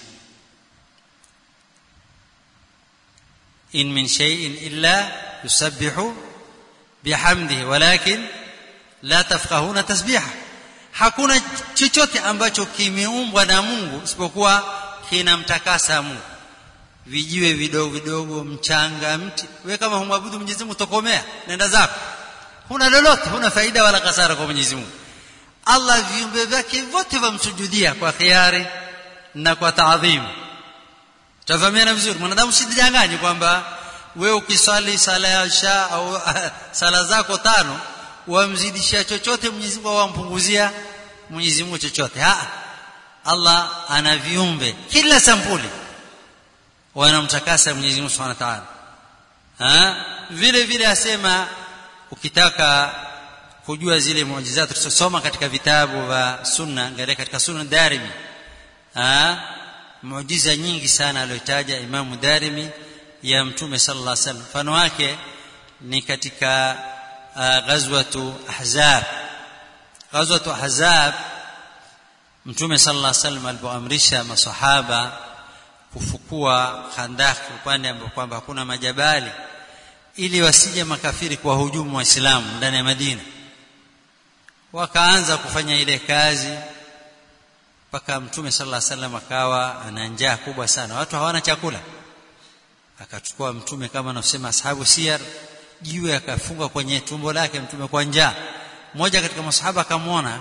in min shay'in illa yusabbihu bihamdihi walakin la tafqahuna tasbiha hakuna chochote ambacho kimeumbwa na Mungu isipokuwa kinamtakasa Mungu vijiwe vidogo vidogo mchanga mti wewe kama humwabudu Mwenyezi Mungu tokomea nenda zako huna lolote huna faida wala kasara kwa Mwenyezi Mungu Allah viumbe vyake vyote vamsujudia kwa khiari na kwa taadhimu tafahamiana vizuri mwanadamu usijidanganye kwamba wewe ukisali sala ya isha au sala zako tano wamzidishia chochote Mwenyezi Mungu wampunguzia Mwenyezi Mungu chochote ha Allah ana viumbe kila sampuli wanamtakasa Mwenyezi Mungu Subhanahu wa Ta'ala vile vile asema ukitaka kujua zile muujiza tulisoma katika vitabu vya sunna angalia katika sunna Darimi ah muujiza nyingi sana aliyotaja Imam Darimi ya Mtume sallallahu alaihi wasallam mfano wake ni katika ghazwatu Ahzab ghazwatu Ahzab Mtume sallallahu alaihi wasallam alipoamrisha masahaba kufukua khandaki upande ambapo kwamba hakuna majabali ili wasije makafiri kwa hujumu waislamu ndani ya Madina wakaanza kufanya ile kazi mpaka mtume sallallahu alaihi wasallam akawa ana njaa kubwa sana watu hawana chakula akachukua mtume kama anavyosema ashabu siyar jiwe akafunga kwenye tumbo lake mtume kwa njaa mmoja katika masahaba akamwona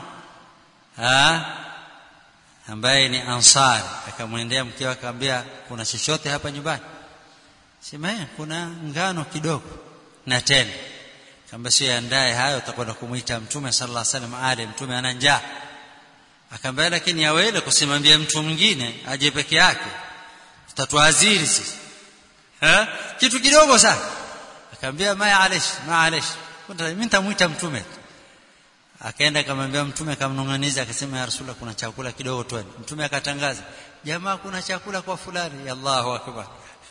ambaye ni ansari akamwendea mke wake akamwambia kuna chochote hapa nyumbani sema kuna ngano kidogo na tende kamba sio andaye hayo utakwenda kumuita mtume sallallahu alaihi wasallam ale mtume ana njaa akamwambia lakini yawele kusimambia mtu mwingine aje peke yake tutatuaziri sisi ha kitu kidogo sana akamwambia ma alish ma alish mimi nitamuita mtume akaenda akamwambia mtume akamnong'aniza akasema ya rasulullah kuna chakula kidogo tu mtume akatangaza jamaa kuna chakula kwa fulani ya Allahu akbar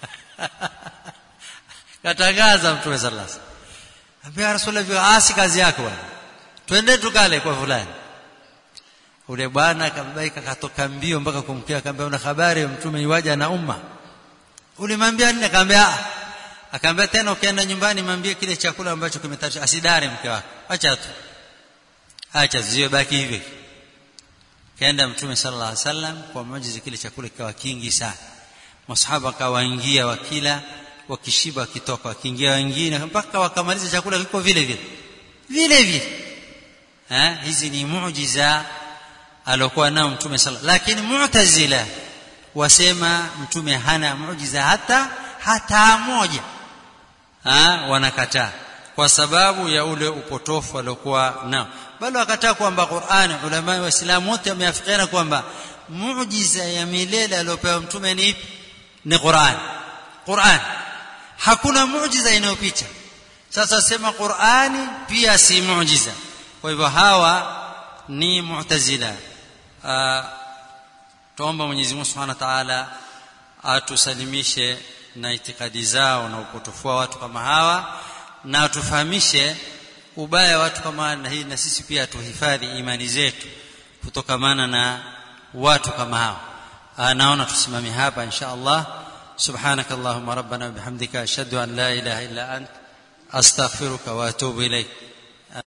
katangaza mtume sallallahu alaihi wasallam ambia rasulullah asi kazi yako bwana twende tukale kwa fulani ule bwana akambaika katoka mbio mpaka kumkia akamwambia una habari mtume yuaja na umma ulimwambia nini akamwambia akamwambia tena ukienda nyumbani mwambie kile chakula ambacho kimetayarishwa asidare mke wako acha tu acha ziwe baki hivi kaenda mtume sallallahu alaihi wasallam kwa muujiza kile chakula kikawa kingi sana masahaba kawaingia wakila wakishiba wakitoka wakiingia wengine mpaka wakamaliza chakula kiko vile vile vile vile eh hizi ni muujiza alokuwa nao mtume sallallahu lakini mu'tazila wasema mtume hana muujiza hata hata moja ha, wanakataa kwa sababu ya ule upotofu aliokuwa nao bali wakataa kwamba Qur'an ulama wa Uislamu wote wameafikiana kwamba muujiza ya milele aliopewa mtume ni ipi ni Qur'an Qur'an hakuna muujiza inayopita sasa sema Qur'ani pia si muujiza kwa hivyo hawa ni mu'tazila tuomba Mwenyezi Mungu Subhanahu wa Ta'ala atusalimishe na itikadi zao na upotofu wa watu kama hawa na atufahamishe ubaya watu kama na hii na sisi pia tuhifadhi imani zetu kutokamana na watu kama hao naona tusimame hapa insha Allah سبحانك اللهم ربنا وبحمدك اشهد ان لا اله الا انت استغفرك واتوب اليك